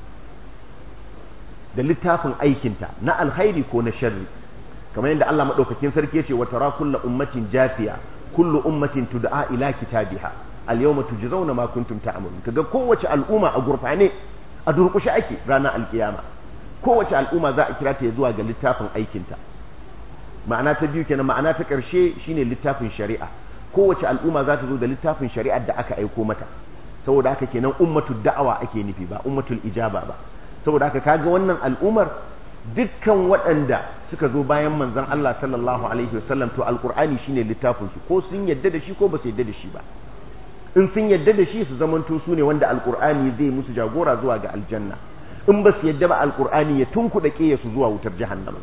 Speaker 1: da littafin aikinta na alkhairi ko na sharri kamar yadda Allah madaukakin sarki yace wa tara kullu ummatin jafiya kullu ummatin tud'a ila kitabiha al-yawma tujzauna ma kuntum ta'malun kaga kowace al'umma a gurfane a durkushe ake ranar alkiyama kowace al'umma za a kira ta zuwa ga littafin aikinta ma'ana ta biyu kenan ma'ana ta karshe shine littafin shari'a kowace al'umma za ta zo da littafin shari'ar da aka aiko mata saboda haka kenan ummatul da'awa ake nufi ba ummatul ijaba ba saboda haka kaga wannan al'ummar dukkan waɗanda suka zo bayan manzon Allah sallallahu alaihi wasallam to alqur'ani shine littafin su ko sun yadda da shi ko ba su yadda da shi ba in sun yadda da shi su zamanto su ne wanda alkur'ani zai musu jagora zuwa ga aljanna in ba su yadda ba alkur'ani ya tunkuɗa ƙeya su zuwa wutar jahannama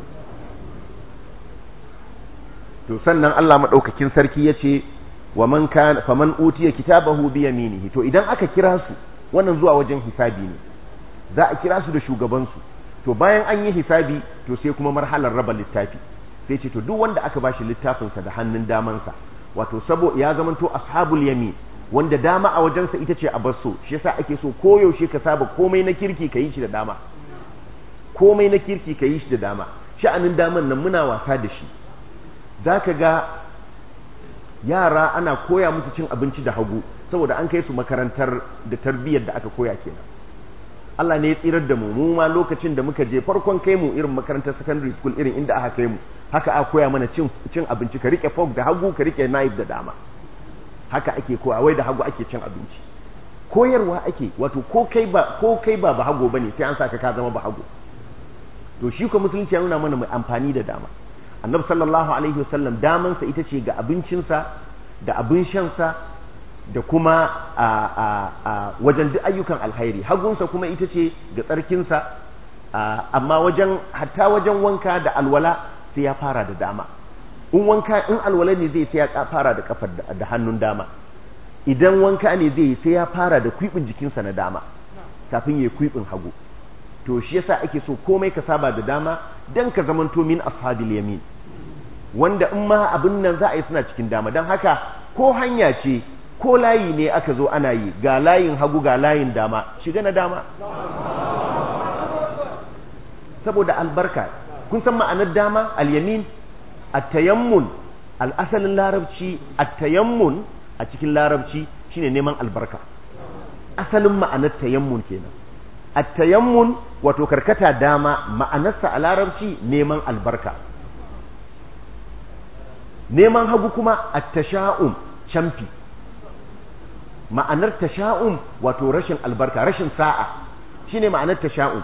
Speaker 1: to sannan Allah maɗaukakin sarki ya ce wa man kan faman utiya kitabahu bi yaminihi to idan aka kira su wannan zuwa wajen hisabi ne za a kira su da shugaban su to bayan an yi hisabi to sai kuma marhalar raba littafi sai ce to duk wanda aka bashi littafinsa da hannun damansa wato sabo ya zamanto ashabul yamin wanda dama a wajensa ita ce a basso shi yasa ake so koyaushe ka saba komai na kirki ka yi shi da dama komai na kirki ka yi shi da dama sha'anin daman nan muna wasa da shi za ka ga yara ana koya musu cin abinci da hagu saboda an kai su makarantar da tarbiyyar da aka koya kenan Allah ne ya tsirar da mu mu ma lokacin da muka je farkon kai mu irin makarantar secondary school irin inda aka kai mu haka aka koya mana cin cin abinci ka rike fork da hagu ka rike knife da dama haka ake koya wai da hagu ake cin abinci koyarwa ake wato ko kai ba ko kai ba ba hago bane sai an saka ka zama ba hago to shi ko musulunci ya nuna mana mai amfani da dama annabi sallallahu alaihi wasallam daman sa ita ce ga abincinsa da abin shan sa da kuma a a a wajen duk ayyukan alkhairi hagunsa kuma ita ce ga tsarkinsa amma wajen hatta wajen wanka da alwala sai ya fara da dama in wanka in alwala ne zai sai ya fara da kafar da hannun dama idan wanka ne zai sai ya fara da kwibin jikinsa na dama kafin ya kwibin hagu to shi yasa ake so komai ka saba da dama dan ka zamanto min ashabil yamin wanda in ma abin nan za a yi suna cikin dama don haka ko hanya ce ko layi ne aka zo ana yi ga layin hagu ga layin dama shiga na dama saboda albarka kun san ma'anar dama al-yamin at-tayammun al-asalin larabci at-tayammun a cikin larabci shine neman albarka asalin ma'anar tayammun kenan at-tayammun wato karkata dama ma'anarsa a larabci neman albarka neman hagu kuma at-tasha'um camfi ma'anar tasha'um wato rashin albarka rashin sa'a shine ma'anar tasha'um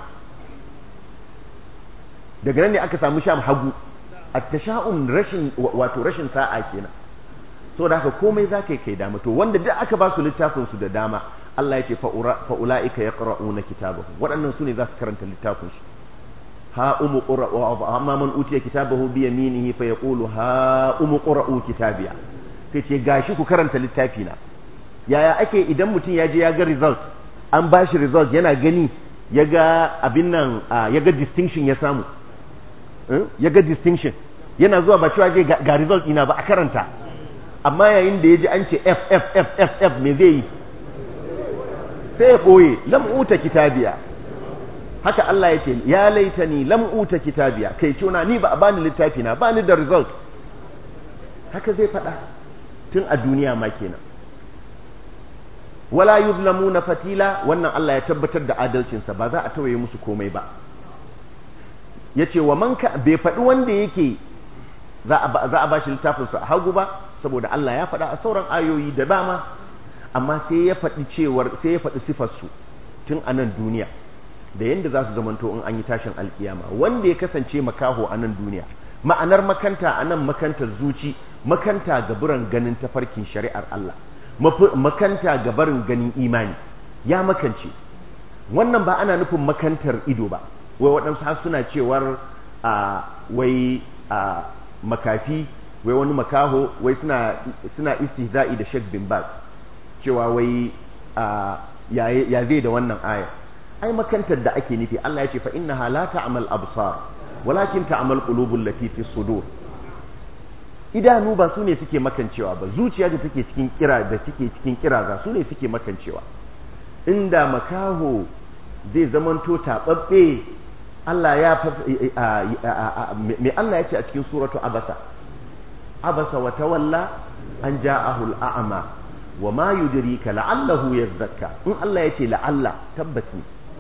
Speaker 1: daga nan ne aka samu sham hagu at-tasha'um rashin wato rashin sa'a kenan so da haka komai zaka yi kai dama to wanda duk aka ba su littafin su da dama Allah yake fa ulaika yaqra'una kitabahu waɗannan su ne za su karanta littafin su ha umu qra'u amma man utiya kitabahu bi yaminihi fa yaqulu ha umu qra'u kitabiya sai ce gashi ku karanta littafi na yaya ake idan mutum ya je ya ga result an ba shi result yana gani ya ga abin nan ya ga distinction ya samu ya ga distinction yana zuwa ba cewa ga result ina ba a karanta amma yayin da ya ji an ce f f f f f me zai yi sai ya ɓoye lam'uta kitabiya haka Allah ya ce ya laitani lam'uta kitabiya kai cuna ni ba a bani littafi na bani da result haka zai faɗa tun a duniya ma kenan wala yuzlamuna fatila wannan Allah ya tabbatar da adalcinsa ba za a tawaye musu komai ba yace wa man ka bai faɗi wanda yake za a za a bashi littafin sa hagu ba saboda Allah ya faɗa a sauran ayoyi da dama amma sai ya faɗi cewar sai ya faɗi sifar su tun a nan duniya da yanda za su zamanto in an yi tashin alkiyama wanda ya kasance makaho a nan duniya ma'anar makanta a nan makantar zuci makanta ga buran ganin tafarkin shari'ar Allah makanta ga barin ganin imani ya makance wannan ba ana nufin makantar ido ba wai waɗansu har suna cewar a wai a makafi wai wani makaho wai suna suna istihza'i da Sheikh bin Baz cewa wai ya zai da wannan aya ai makantar da ake nufi Allah ya ce fa innaha la ta'mal absar walakin ta'mal qulubul lati fi sudur idanu ba su ne suke makancewa ba zuciya da take cikin kira da take cikin kiraza su ne suke makancewa inda makaho zai zamanto tababbe Allah ya me Allah ya ce a cikin suratu abasa abasa wa tawalla an ja'ahu al'ama wa ma yudrika la'allahu yazzakka in Allah ya ce la'alla tabbati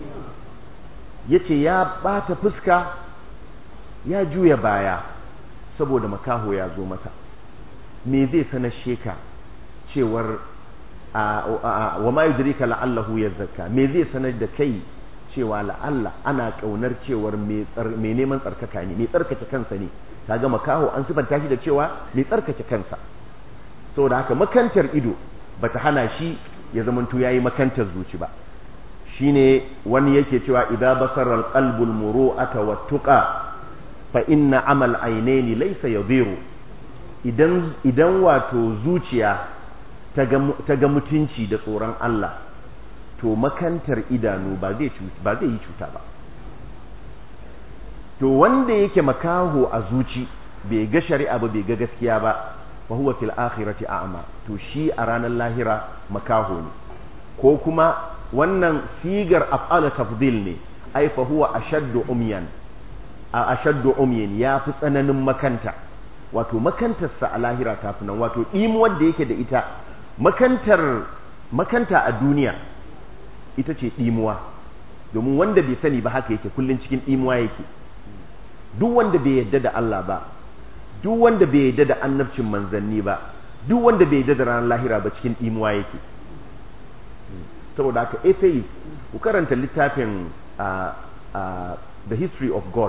Speaker 1: yace ya bata fuska ya juya baya saboda makaho ya zo masa me zai sanar sheka cewar wa ma yudrika la'allahu yazzakka me zai sanar da kai cewa la'alla ana kaunar cewar mai neman tsarkaka ne mai tsarkake kansa ne kaga makaho an sifanta shi da cewa mai tsarkake kansa saboda haka makantar ido bata hana shi ya zamanto yayi makantar zuci ba shine wani yake cewa idza basara alqalbu almuru'ata wattuqa fa inna amal ainaini laysa yadiru idan idan wato zuciya ta ga mutunci da tsoron Allah to makantar idanu ba zai ba zai yi cuta ba to wanda yake makaho a zuci bai ga shari'a ba bai ga gaskiya ba fa huwa fil akhirati a'ma to shi a ranar lahira makaho ne ko kuma wannan sigar af'ala tafdil ne ai fa huwa ashaddu umyan a ashaddu umyan ya fi tsananin makanta wato makantarsa a lahira ta fi nan wato ɗimuwar da yake da ita makantar makanta a duniya ita ce ɗimuwa domin wanda bai sani ba haka yake kullun cikin ɗimuwa yake duk wanda bai yadda da Allah ba duk wanda bai yadda da annabcin manzanni ba duk wanda bai yadda da ranar lahira ba cikin ɗimuwa yake saboda haka atheist ku karanta littafin the history of God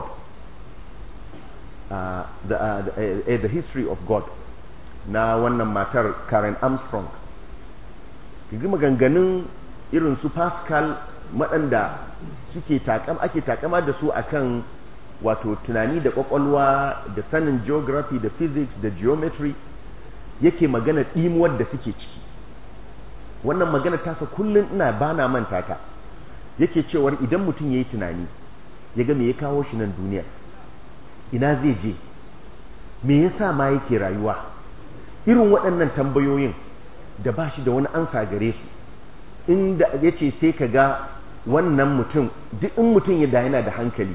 Speaker 1: uh, the, uh, the, uh, the history of God na wannan matar Karen Armstrong kigi maganganun irin su Pascal waɗanda suke takam ake takama da su akan wato tunani da kwakwalwa da sanin geography da physics da geometry yake magana ɗimuwar da suke ciki wannan magana tasa kullum ina bana manta ta yake cewar idan mutum ya yi tunani ya ga me ya kawo shi nan duniya ina zai je me yasa ma yake rayuwa irin waɗannan tambayoyin da ba shi da wani ansa gare su inda ya ce sai ka ga wannan mutum duk in mutum ya da yana da hankali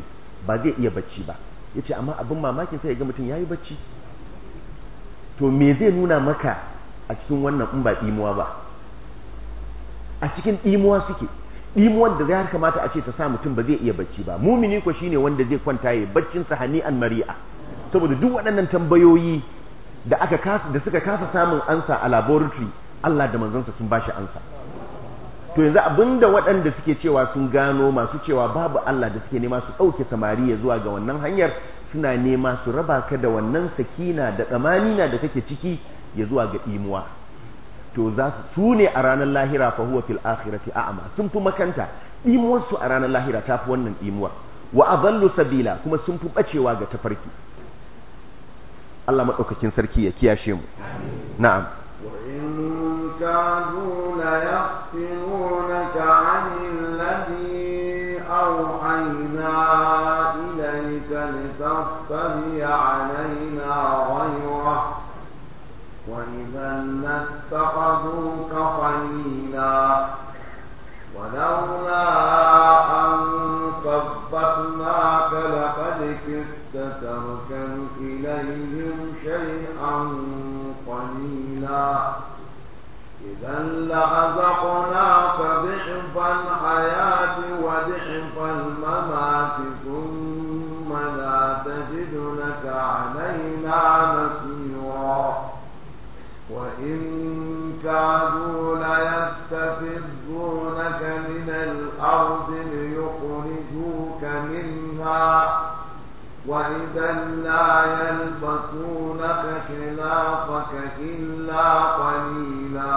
Speaker 1: ba zai iya bacci ba yace amma abin mamakin sai ga mutum yayi bacci to me zai nuna maka a cikin wannan in ba dimuwa ba a cikin dimuwa suke dimuwan da zai kamata a ce ta sa mutum ba zai iya bacci ba mumini ko shine wanda zai kwanta yayi baccin sa hani'an mari'a saboda duk waɗannan tambayoyi da aka kasa da suka kasa samun ansa a laboratory Allah da manzansa sun bashi ansa to yanzu abinda waɗanda suke cewa sun gano masu cewa babu Allah da suke nema su ɗauke samari ya zuwa ga wannan hanyar suna nema su raba ka da wannan sakina da tsamanina da kake ciki ya zuwa ga imuwa to za su su ne a ranar lahira fa huwa fil akhirati a'ma sun fi makanta imuwar su a ranar lahira ta fi wannan imuwar wa adallu sabila kuma sun fi bacewa ga tafarki Allah madaukakin sarki ya kiyashe mu na'am
Speaker 3: وإن كادوا ليفتنونك عن الذي أوحينا إليك لتفتري علينا غيره وإذا لاتخذوك خليلا ولولا أن ثبتناك لقد كدت تركن إليهم شيئا قليلا إذا لأذقناك ضعف الحياة وضعف الممات ثم لا تجد لك علينا نصيرا وإن كادوا ليستفزونك من الأرض ليخرجوك منها وإذا لا يلبسونك خلافك إلا قليلا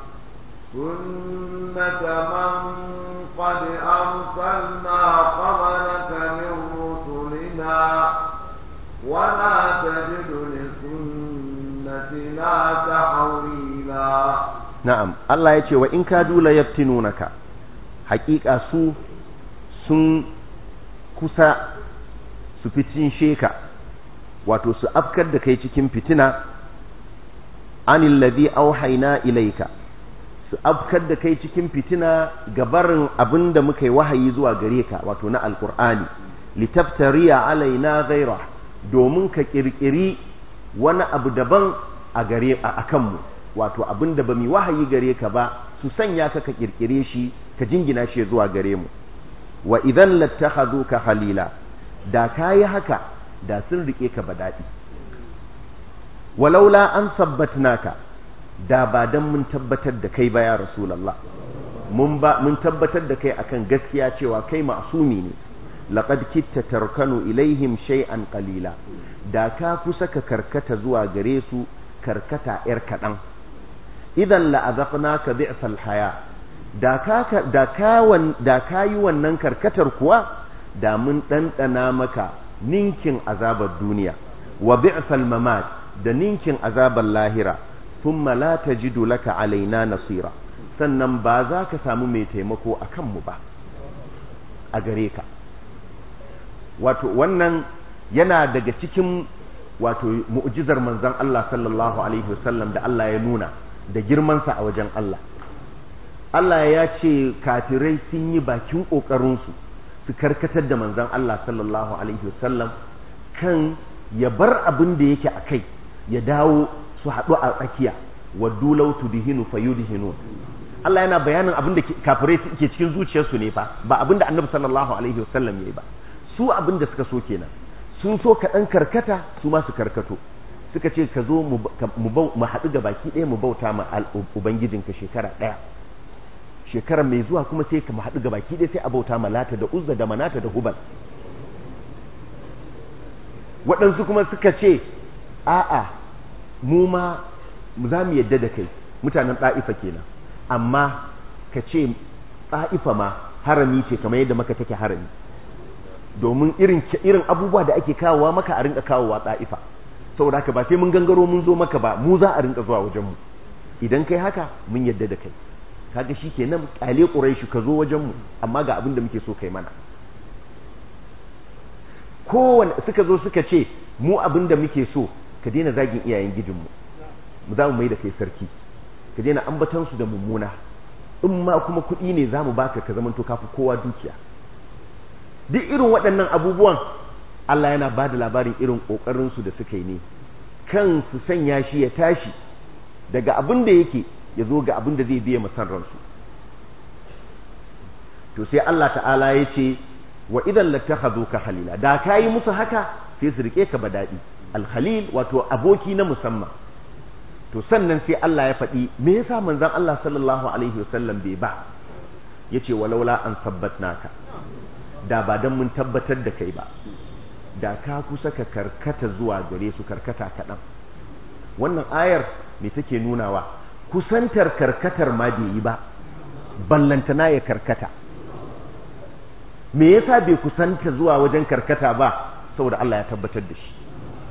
Speaker 3: سنة من قد أرسلنا قبلك من رسلنا ولا تجد لسنتنا تحويلا
Speaker 1: na'am Allah ya ce wa in kadu la yaftinunaka haƙiƙa su sun kusa su fitin sheka wato su afkar da kai cikin fitina anil ladhi auhayna ilayka su afkar da kai cikin fitina gabarin abinda muka yi wahayi zuwa gare ka wato na alqur'ani litaftariya alaina ghaira domin ka kirkiri wani abu daban a gare a kanmu wato abinda ba mu wahayi gare ka ba su sanya ka ka kirkire shi ka jingina shi zuwa gare mu wa idan lattakhaduka khalila da kayi haka da sun rike ka ba daɗi walaula an sabbatnaka da ba dan mun tabbatar da kai ba ya rasulullah mun ba mun tabbatar da kai akan gaskiya cewa kai ma'sumi ne laqad kitta tarkanu ilaihim shay'an qalila da ka kusa ka karkata zuwa gare su karkata yar kaɗan idan la'azaqnaka bi'sal haya da ka da ka da kayi wannan karkatar kuwa da mun ɗanɗana maka ninkin azabar duniya wa bi'sal mamat da ninkin azabar lahira thumma la tajidu laka alaina nasira sannan ba za ka samu mai taimako a kanmu ba a gare ka wato wannan yana daga cikin wato mu'jizar manzon Allah sallallahu alaihi wasallam da Allah ya nuna da girmansa a wajen Allah Allah ya ce kafirai sun yi bakin ƙoƙarinsu su karkatar da manzon Allah sallallahu alaihi wasallam kan ya bar abin da yake a kai ya dawo su haɗu a tsakiya waddu law tudhinu fayudhinun Allah yana bayanin abin da kafirai suke cikin zuciyarsu ne fa ba abin da Annabi sallallahu alaihi wasallam yayi ba su abin da suka so kenan sun so ka dan karkata su ma su karkato suka ce ka zo mu haɗu da baki ɗaya mu bauta ma ubangijinka shekara ɗaya shekara mai zuwa kuma sai ka haɗu ga baki ɗaya sai a bauta ma lata da uzza da manata da hubal waɗansu kuma suka ce a'a mu ma za mu yadda da kai mutanen ɗa'ifa kenan amma ka ce ɗa'ifa ma harami ce kamar yadda maka take harami domin irin irin abubuwa da ake kawowa maka a rinka kawowa ɗa'ifa saboda haka ba sai mun gangaro mun zo maka ba mu za a rinka zuwa wajen mu idan kai haka mun yadda da kai kaga shikenan kyale quraishi ka zo wajen mu amma ga abin da muke so kai mana kowanne suka zo suka ce mu abin da muke so ka daina zagin iyayen gijinmu mu za mu mai da kai sarki ka daina ambatan su da mummuna in ma kuma kuɗi ne za mu baka ka zamanto kafi kowa dukiya duk irin waɗannan abubuwan Allah yana ba da labarin irin ƙoƙarinsu da suka yi ne kan su sanya shi ya tashi daga abin da yake ya zo ga abin da zai biya masan ransu to sai Allah ta'ala ya ce wa idan lattakhadhu ka halila da kayi musu haka sai su rike ka badadi alhalil wato aboki na musamman to sannan sai Allah ya faɗi me yasa manzon Allah sallallahu alaihi wasallam bai ba yace walaula an sabbatnaka da ba dan mun tabbatar da kai ba da ka kusa ka karkata zuwa gare su karkata kaɗan wannan ayar me take nunawa kusantar karkatar ma bai yi ba ballantana ya karkata me yasa bai kusanta zuwa wajen karkata ba saboda Allah ya tabbatar da shi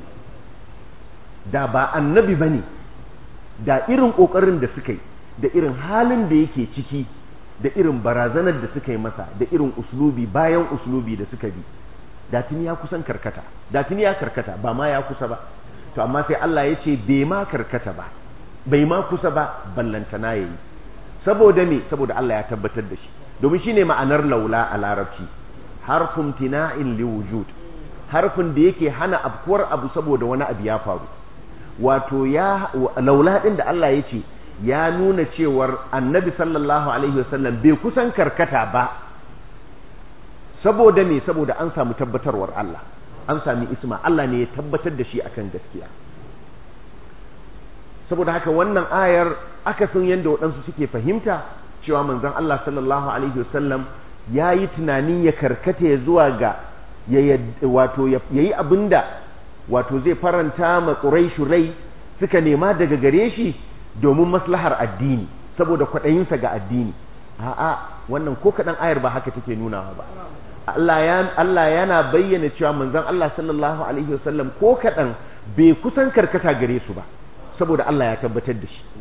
Speaker 1: da ba annabi bane da irin kokarin da suka yi da irin halin da yake ciki da irin barazanar da suka yi masa da irin uslubi bayan uslubi da suka bi da tuni ya kusan karkata da tuni ya karkata ba ma ya kusa ba to amma sai Allah ya ce bai ma karkata ba bai ma kusa ba ballantana yayi saboda me saboda Allah ya tabbatar da shi domin shine ma'anar laula a larabci harfun tina'in liwujud harfin da yake hana afkuwar abu saboda wani abu ya faru wato ya laula din da Allah ya ce ya nuna cewar annabi sallallahu alaihi wasallam bai kusan karkata ba saboda me saboda an samu tabbatarwar Allah an sami isma Allah ne ya tabbatar da shi akan gaskiya saboda haka wannan ayar akasin yadda waɗansu suke fahimta cewa manzon Allah sallallahu alaihi wasallam ya yi tunanin ya karkata ya zuwa ga wato ya yi abinda wato zai faranta ma ƙuraishu rai suka nema daga gare shi domin maslahar addini saboda kwaɗayinsa ga addini a'a wannan ko kaɗan ayar ba haka take nunawa ba Allah yana bayyana cewa manzon Allah sallallahu alaihi wasallam ko kaɗan bai kusan karkata gare su ba saboda Allah ya tabbatar da shi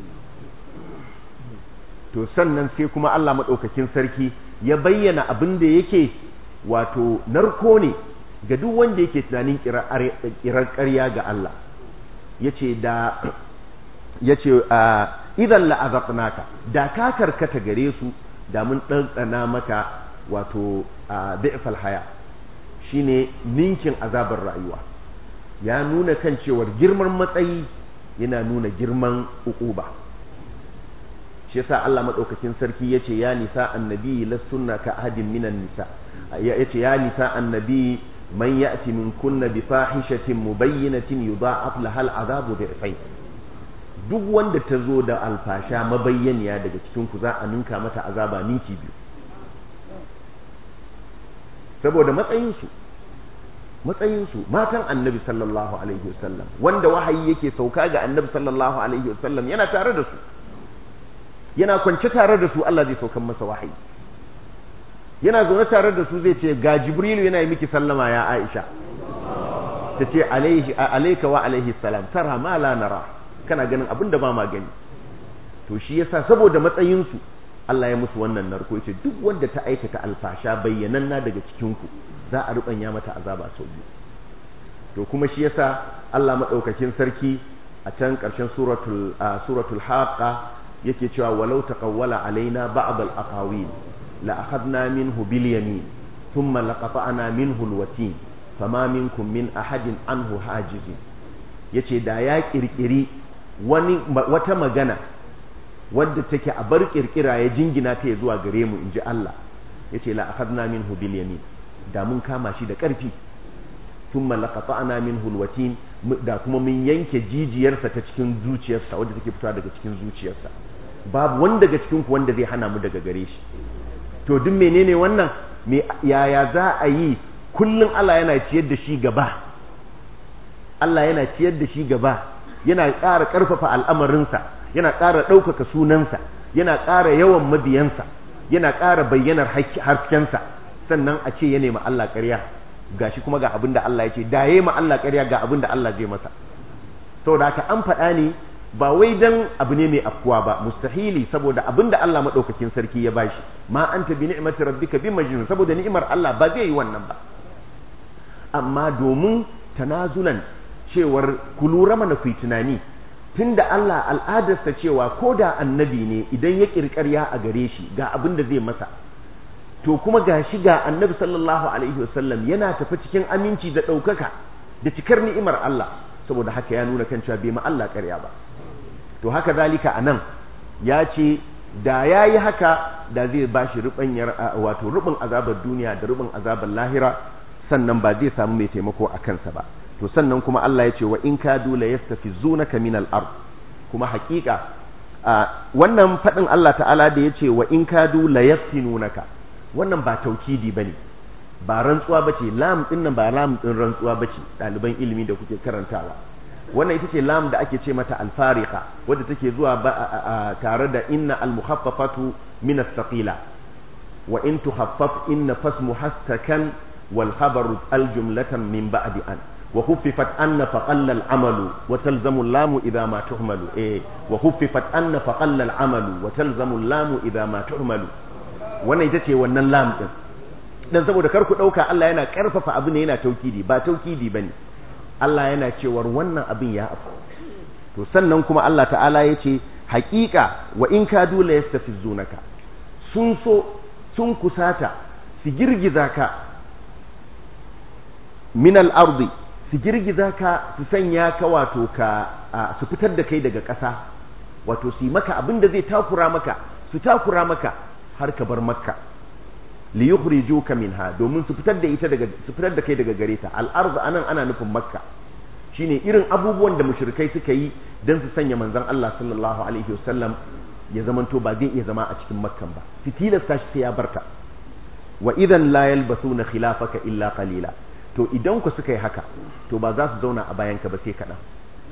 Speaker 1: to sannan sai kuma Allah maɗaukakin sarki ya bayyana abin da yake wato narko ne ga duk wanda yake tunanin kirar ƙarya ga Allah yace da yace idan la'azaqnaka da ka karkata gare su da mun ɗanɗana maka wato da'ifal haya shine ninkin azabar rayuwa ya nuna kan cewar girman matsayi yana nuna girman uquba shi yasa Allah madaukakin sarki yace ya nisa annabi lastunna ka ahadin minan nisa yace ya nisa annabi man ya'ti min kunna bi fahishatin mubayyinatin yudha'af lahal azabu dhi'fayn duk wanda ta zo da alfasha mabayyaniya daga cikin ku za a ninka mata azaba ninki biyu saboda matsayinsu matsayinsu matan annabi sallallahu alaihi wasallam wanda wahayi yake sauka ga annabi sallallahu alaihi wasallam yana tare da su yana kwance tare da su Allah zai saukan masa wahayi yana zaune tare da su zai ce ga jibrilu yana yi miki sallama ya aisha ta ce alaihi alayka wa alaihi salam tara ma la nara kana ganin abin da ba ma gani to shi yasa saboda matsayinsu Allah ya musu wannan narko yace duk wanda ta aikata alfasha bayyananna daga cikin ku za a rubanya mata azaba sau biyu to kuma shi yasa Allah madaukakin sarki a can karshen suratul suratul haqa yake cewa walau taqawwala alaina ba'd al-aqawil la akhadna minhu bil yamin thumma laqata'na minhu al-watin fama minkum min ahadin anhu hajizin yace da ya kirkiri wani wata magana wadda take a bar kirkira ya jingina ta zuwa gare mu inji Allah yace la akhadna minhu bil yamin da mun kama shi da karfi thumma laqata'na minhu alwatin da kuma mun yanke jijiyarsa ta cikin zuciyarsa wadda take fitowa daga cikin zuciyarsa babu wanda daga cikin ku wanda zai hana mu daga gare shi to duk menene wannan me yaya za a yi kullun Allah yana ciyar da shi gaba Allah yana ciyar da shi gaba yana ƙara ƙarfafa al'amarinsa yana ƙara ɗaukaka sunansa yana ƙara yawan mabiyansa yana ƙara bayyanar haskensa sannan a ce ya nemi Allah ƙarya gashi kuma ga abin da Allah ya ce da ya ma Allah ƙarya ga abin da Allah zai masa saboda haka an faɗa ne ba wai dan abu ne mai afkuwa ba mustahili saboda abin da Allah maɗaukakin sarki ya bashi ma anta bi ni'mati rabbika bi majnun saboda ni'imar Allah ba zai yi wannan ba amma domin tanazulan cewar ku lura mana ku tunani tunda Allah al'adarsa cewa ko da annabi ne idan ya kirkarya a gare shi ga abin da zai masa to kuma ga shi ga annabi sallallahu alaihi wasallam yana tafi cikin aminci da ɗaukaka da cikar ni'imar Allah saboda haka ya nuna kan cewa bai ma Allah ƙarya ba to haka zalika anan ya ce da ya yi haka da zai ba shi rubanyar wato rubin azabar duniya da rubin azabar lahira sannan ba zai samu mai taimako a kansa ba to sannan kuma Allah ya ce wa in kadu la yastafizunaka min al-ard kuma haƙiƙa wannan faɗin Allah ta'ala da ya ce wa in kadu la yaftinunaka wannan ba taukidi bane ba rantsuwa bace lam din nan ba lam din rantsuwa bace ɗaliban ilimi da kuke karantawa wannan ita ce lam da ake ce mata alfarika wadda take zuwa tare da inna almukhaffafatu min as-saqila wa in tuhaffaf inna fasmu hastakan wal khabaru aljumlatan min ba'di an wa khuffifat anna faqalla al-amalu wa talzamu al-lamu idha ma tuhmalu eh wa khuffifat anna faqalla al-amalu wa talzamu al-lamu idha ma tuhmalu wannan ita ce wannan lam din dan saboda kar ku dauka Allah yana karfafa abu ne yana taukidi ba taukidi bane Allah yana cewar wannan abin ya afu to sannan kuma Allah ta'ala ya ce haƙiƙa wa in ka dole ya tafi zunaka sun so sun kusata su girgiza ka min al-ardi su girgiza ka su sanya ka wato ka su fitar da kai daga ƙasa wato su yi maka abin da zai takura maka su takura maka har ka bar makka li yukhrijuka minha domin su fitar da ita daga su fitar da kai daga gare ta al-ardh anan ana nufin makka shine irin abubuwan da mushrikai suka yi dan su sanya manzon Allah sallallahu alaihi wasallam ya zamanto ba zai iya zama a cikin makkan ba su tilasta shi sai ya barta wa idan la yalbasuna khilafaka illa qalila to idan ku suka yi haka to ba za su zauna a bayanka ba sai kaɗan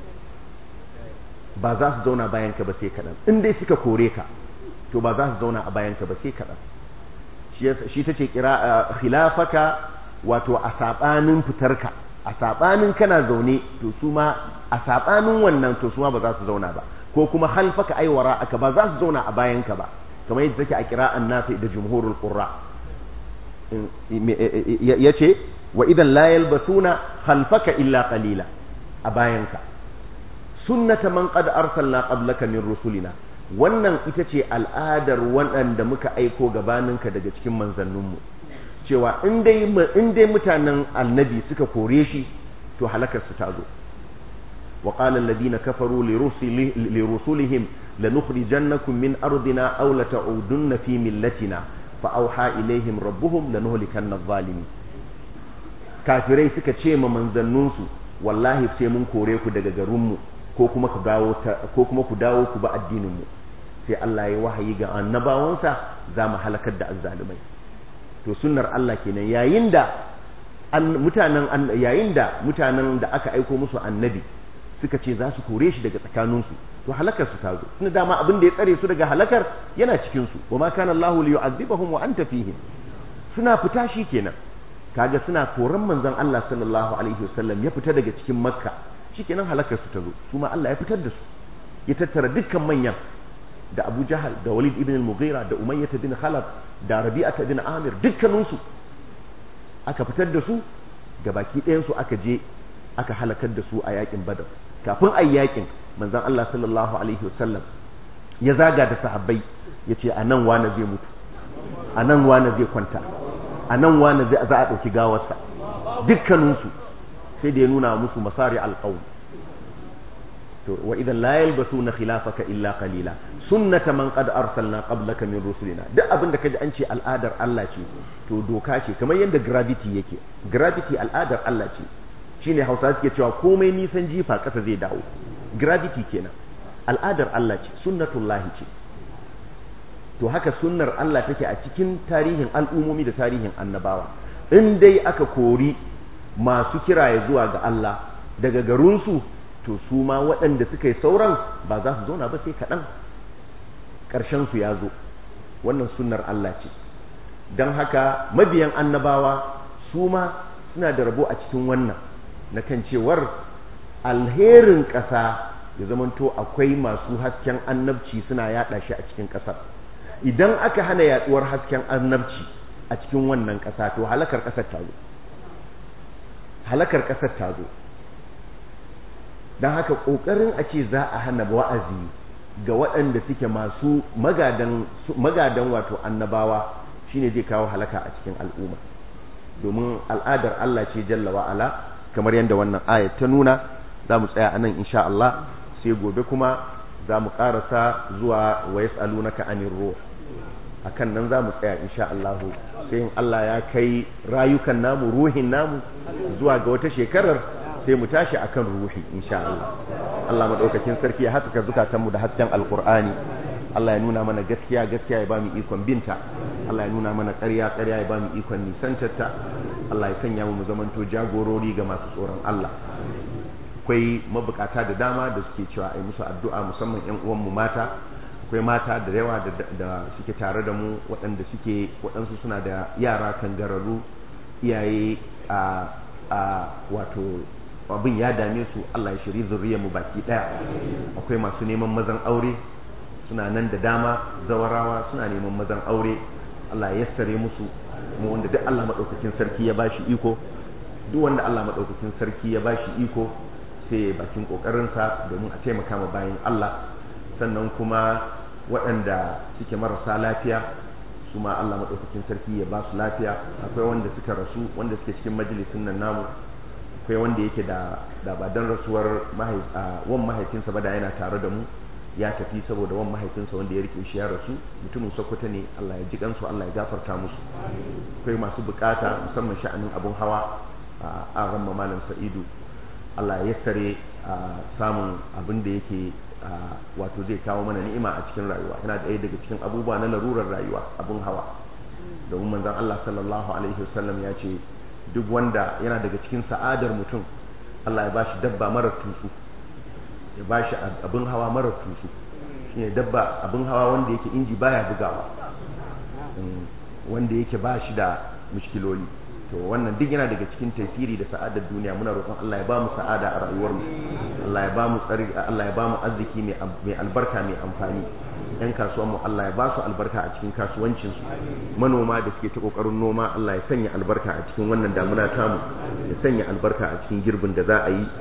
Speaker 1: ba za su zauna bayanka ba sai kaɗan in dai suka kore ka to ba za su zauna a bayanka ba sai kaɗan shi ta ce kira khilafaka wato a saɓanin fitarka a saɓanin kana zaune to su ma a saɓanin wannan to su ma ba za su zauna ba ko kuma halfaka aiwara aka ba za su zauna a bayanka ba kamar yadda take a kira'an nafi da jumhurul qurra yace wa idan la yalbasuna khalfaka illa qalila a bayanka sunnata man qad arsalna qablaka min rusulina wannan ita ce al'adar waɗanda muka aiko gabaninka daga cikin manzanninmu cewa in dai in dai mutanen annabi suka kore shi to halakar su ta zo wa qala alladhina kafaru li rusulihim lanukhrijannakum min ardina aw lata'udunna fi millatina fa auha ilaihim rabbuhum lanuhlikanna adh-dhalimin kafirai suka ce ma manzanninsu wallahi sai mun kore ku daga garinmu ko kuma ku dawo ko kuma ku dawo ku ba addininmu sai Allah ya wahayi ga annabawansa za mu halakar da azzalumai to sunnar Allah kenan yayin da mutanen yayin da mutanen da aka aiko musu annabi suka ce za su kore shi daga tsakaninsu to halakar su ta zo tunda dama abin da ya tsare su daga halakar yana cikin su wa ma kana Allahu li yu'adhibahum wa anta fihim suna fita shi kenan kaga suna koran manzon Allah sallallahu alaihi wasallam ya fita daga cikin makka shikenan halakar su ta zo su ma Allah ya fitar da su ya tattara dukkan manyan da Abu Jahal da Walid ibn al-Mughira da Umayyah bin Khalaf da Rabi'ah bin Amir dukkanin su aka fitar da su baki ɗayan su aka je aka halakar da su a yakin Badar kafin ayi yakin manzon Allah sallallahu alaihi wasallam ya zaga da sahabbai yace anan wani zai mutu anan wani zai kwanta anan wani zai za a dauki gawarsa dukkanin su sai da ya nuna musu masari alqawl to wa idan la yalbasuna khilafaka illa qalila sunnata man qad arsalna qablaka min rusulina duk abin da kaji an ce al'adar Allah ce to doka ce kamar yadda gravity yake gravity al'adar Allah ce shine Hausa suke cewa komai nisan jifa kasa zai dawo gravity kenan al'adar Allah ce sunnatullahi ce to haka sunnar Allah take a cikin tarihin al'umomi da tarihin annabawa in dai aka kori masu kiraye zuwa ga Allah daga garinsu to su ma waɗanda suka yi sauran ba za su zauna ba sai kaɗan ƙarshensu ya zo wannan sunnar Allah ce don haka mabiyan annabawa su ma suna da rabo a cikin wannan na kan cewar alherin ƙasa ya zamanto akwai masu hasken annabci suna yaɗa shi a cikin ƙasar idan aka hana yaɗuwar hasken annabci a cikin wannan ƙasa to halakar ƙasar ta zo halakar ƙasar ta zo don haka ƙoƙarin a ce za a hana wa'azi ga waɗanda suke masu magadan wato annabawa shine zai kawo halaka a cikin al'umma domin al'adar Allah ce jalla wa ala kamar yadda wannan ayat ta nuna za mu tsaya anan insha Allah sai gobe kuma za mu karasa zuwa wa yas'alunaka anir ruh akan nan za mu tsaya insha Allah sai in Allah ya kai rayukan namu ruhin namu zuwa ga wata shekarar sai mu tashi akan ruhi insha Allah Allah madaukakin sarki ya haskaka zukatan mu da hasken alqur'ani Allah ya nuna mana gaskiya gaskiya ya bamu ikon binta Allah ya nuna mana ƙarya ƙarya ya bamu ikon nisantarta Allah ya sanya mu mu zamanto jagorori ga masu tsoron Allah akwai mabukata da dama da suke cewa ai musu addu'a musamman ƴan uwan mu mata akwai mata da yawa da suke tare da mu waɗanda suke waɗansu suna da yara kangararru iyaye a a wato abin ya dame su Allah ya shiri zuriyar mu baki daya akwai masu neman mazan aure suna nan da dama zawarawa suna neman mazan aure Allah ya yassare musu kuma wanda duk Allah madaukakin sarki ya bashi iko duk wanda Allah madaukakin sarki ya bashi iko sai bakin kokarin sa domin a taimaka ma bayan Allah sannan kuma waɗanda suke marasa lafiya su ma Allah madaukakin sarki ya ba su lafiya akwai wanda suka rasu wanda suke cikin majalisin nan namu akwai wanda yake da da ba dan rasuwar wan mahaifinsa ba da yana tare da mu ya tafi saboda wan mahaifinsa wanda ya rike shi ya rasu mutumin sokoto ne Allah ya ji kansu Allah ya gafarta musu akwai masu bukata musamman sha'anin abun hawa a ran malam sa'idu Allah ya yassare samun abin da yake wato zai kawo mana ni'ima a cikin rayuwa yana da daga cikin abubuwa na larurar rayuwa abun hawa domin manzon Allah sallallahu alaihi wasallam ya ce duk wanda yana daga cikin sa'adar mutum Allah ya bashi dabba marar tutsu ya bashi abin hawa marar tutsu shine dabba abin hawa wanda yake inji baya bugawa wanda yake bashi da mushkiloli to wannan duk yana daga cikin tasiri da sa'adar duniya muna roƙon Allah ya ba mu sa'ada a rayuwar mu Allah ya ba mu tsari Allah ya ba mu arziki mai mai albarka mai amfani yan kasuwan mu Allah ya ba su albarka a cikin kasuwancin su manoma da suke ta kokarin noma Allah ya sanya albarka a cikin wannan damuna tamu ya sanya albarka a cikin girbin da za a yi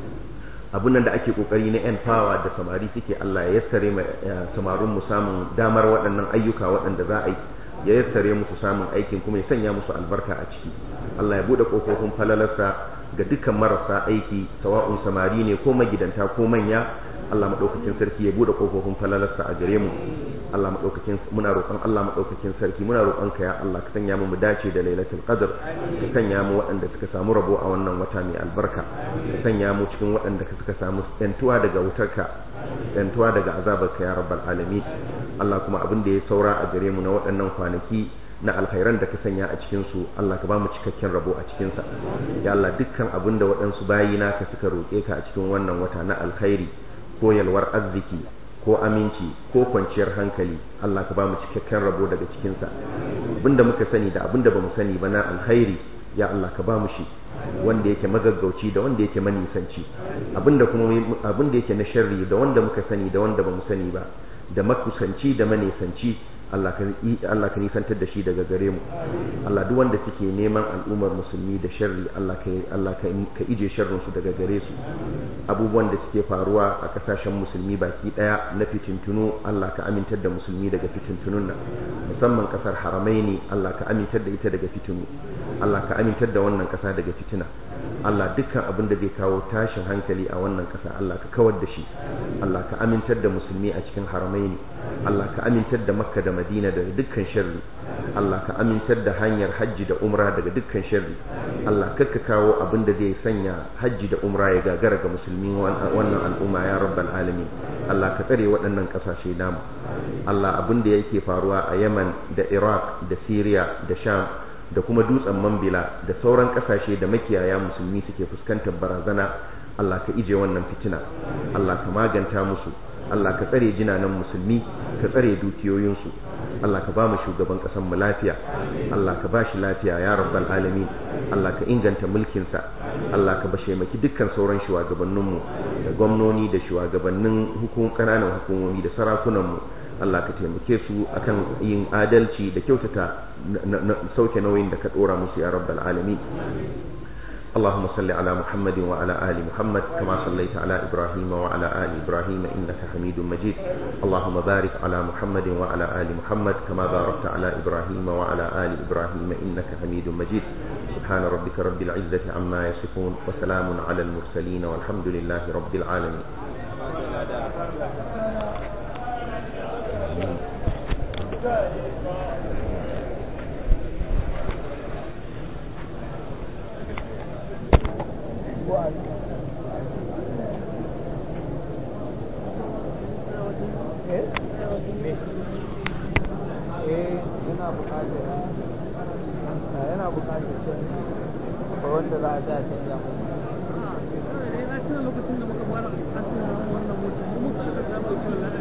Speaker 1: abun nan da ake kokari na yan fawa da samari suke Allah ya yassare mai samarin mu samun damar waɗannan ayyuka waɗanda za a yi ya yassare musu samun aikin kuma ya sanya musu albarka a ciki Allah ya bude kofofin falalarsa ga dukkan marasa aiki sawa'un samari ne ko magidanta ko manya Allah madaukakin sarki ya bude kofofin falalarsa a gare mu Allah madaukakin muna roƙon Allah madaukakin sarki muna roƙon ka ya Allah ka sanya mu mu dace da lailatul qadr ka sanya mu waɗanda suka samu rabo a wannan wata mai albarka ka sanya mu cikin waɗanda suka samu yantuwa daga wutarka yantuwa daga azabarka ya rabbal alamin Allah kuma abin da ya saura a gare mu na waɗannan kwanaki na alkhairan da ka sanya a cikin su Allah ka ba mu cikakken rabo a cikin sa ya Allah dukkan abin da waɗansu bayina ka suka roƙe ka a cikin wannan wata na alkhairi ko yalwar arziki ko aminci ko kwanciyar hankali Allah ka ba mu cikakken rabo daga cikin sa abinda muka sani da abinda bamu sani ba na alkhairi ya Allah ka ba mu shi wanda yake magaggauci da wanda yake manisanci abinda kuma abinda yake na sharri da wanda muka sani da wanda bamu sani ba da makusanci da manisanci Allah ka Allah ka nisantar da shi daga gare mu Allah duk wanda suke neman al'ummar musulmi da sharri Allah ka Allah ka ka ije sharrin su daga gare su abubuwan da suke faruwa a kasashen musulmi baki daya na fitintunu Allah ka amintar da musulmi daga fitintunun nan musamman kasar haramaini Allah ka amintar da ita daga fitinu Allah ka amintar da wannan kasa daga fitina Allah dukkan abin da zai kawo tashin hankali a wannan kasa Allah ka kawar da shi Allah ka amintar da musulmi a cikin haramaini Allah ka amintar da Makka da Madina daga dukkan sharri Allah ka amintar da hanyar hajji da umra daga dukkan sharri Allah kakka kawo abin da zai sanya hajji da umra ya gagara ga musulmi wannan al'umma ya rabbal alamin Allah ka tsare waɗannan ƙasashe namu Allah abin da yake faruwa a Yemen da Iraq da Syria da Sham da kuma dutsen Mambila da sauran ƙasashe da makiyaya musulmi suke fuskantar barazana Allah ka ije wannan fitina Allah ka maganta musu Allah ka tsare jinanan musulmi ka tsare dukiyoyinsu Allah ka ba mu shugaban ƙasar mu lafiya Allah ka ba shi lafiya ya rabbal alamin Allah ka inganta mulkinsa Allah ka bashe maki dukkan sauran shugabanninmu da gwamnoni da shugabannin hukum ƙananan hukumomi da sarakunanmu Allah ka taimake su akan yin adalci da kyautata sauke nauyin da ka ɗora musu ya rabbal alamin اللهم صل على محمد وعلى آل محمد كما صليت على إبراهيم وعلى آل إبراهيم إنك حميد مجيد اللهم بارك على محمد وعلى آل محمد كما باركت على إبراهيم وعلى آل إبراهيم إنك حميد مجيد سبحان ربك رب العزة عما يصفون وسلام على المرسلين والحمد لله رب العالمين
Speaker 4: yana bukatar wanda za a sa canja
Speaker 5: lokacin da muka fara wannan mutum muka aka samu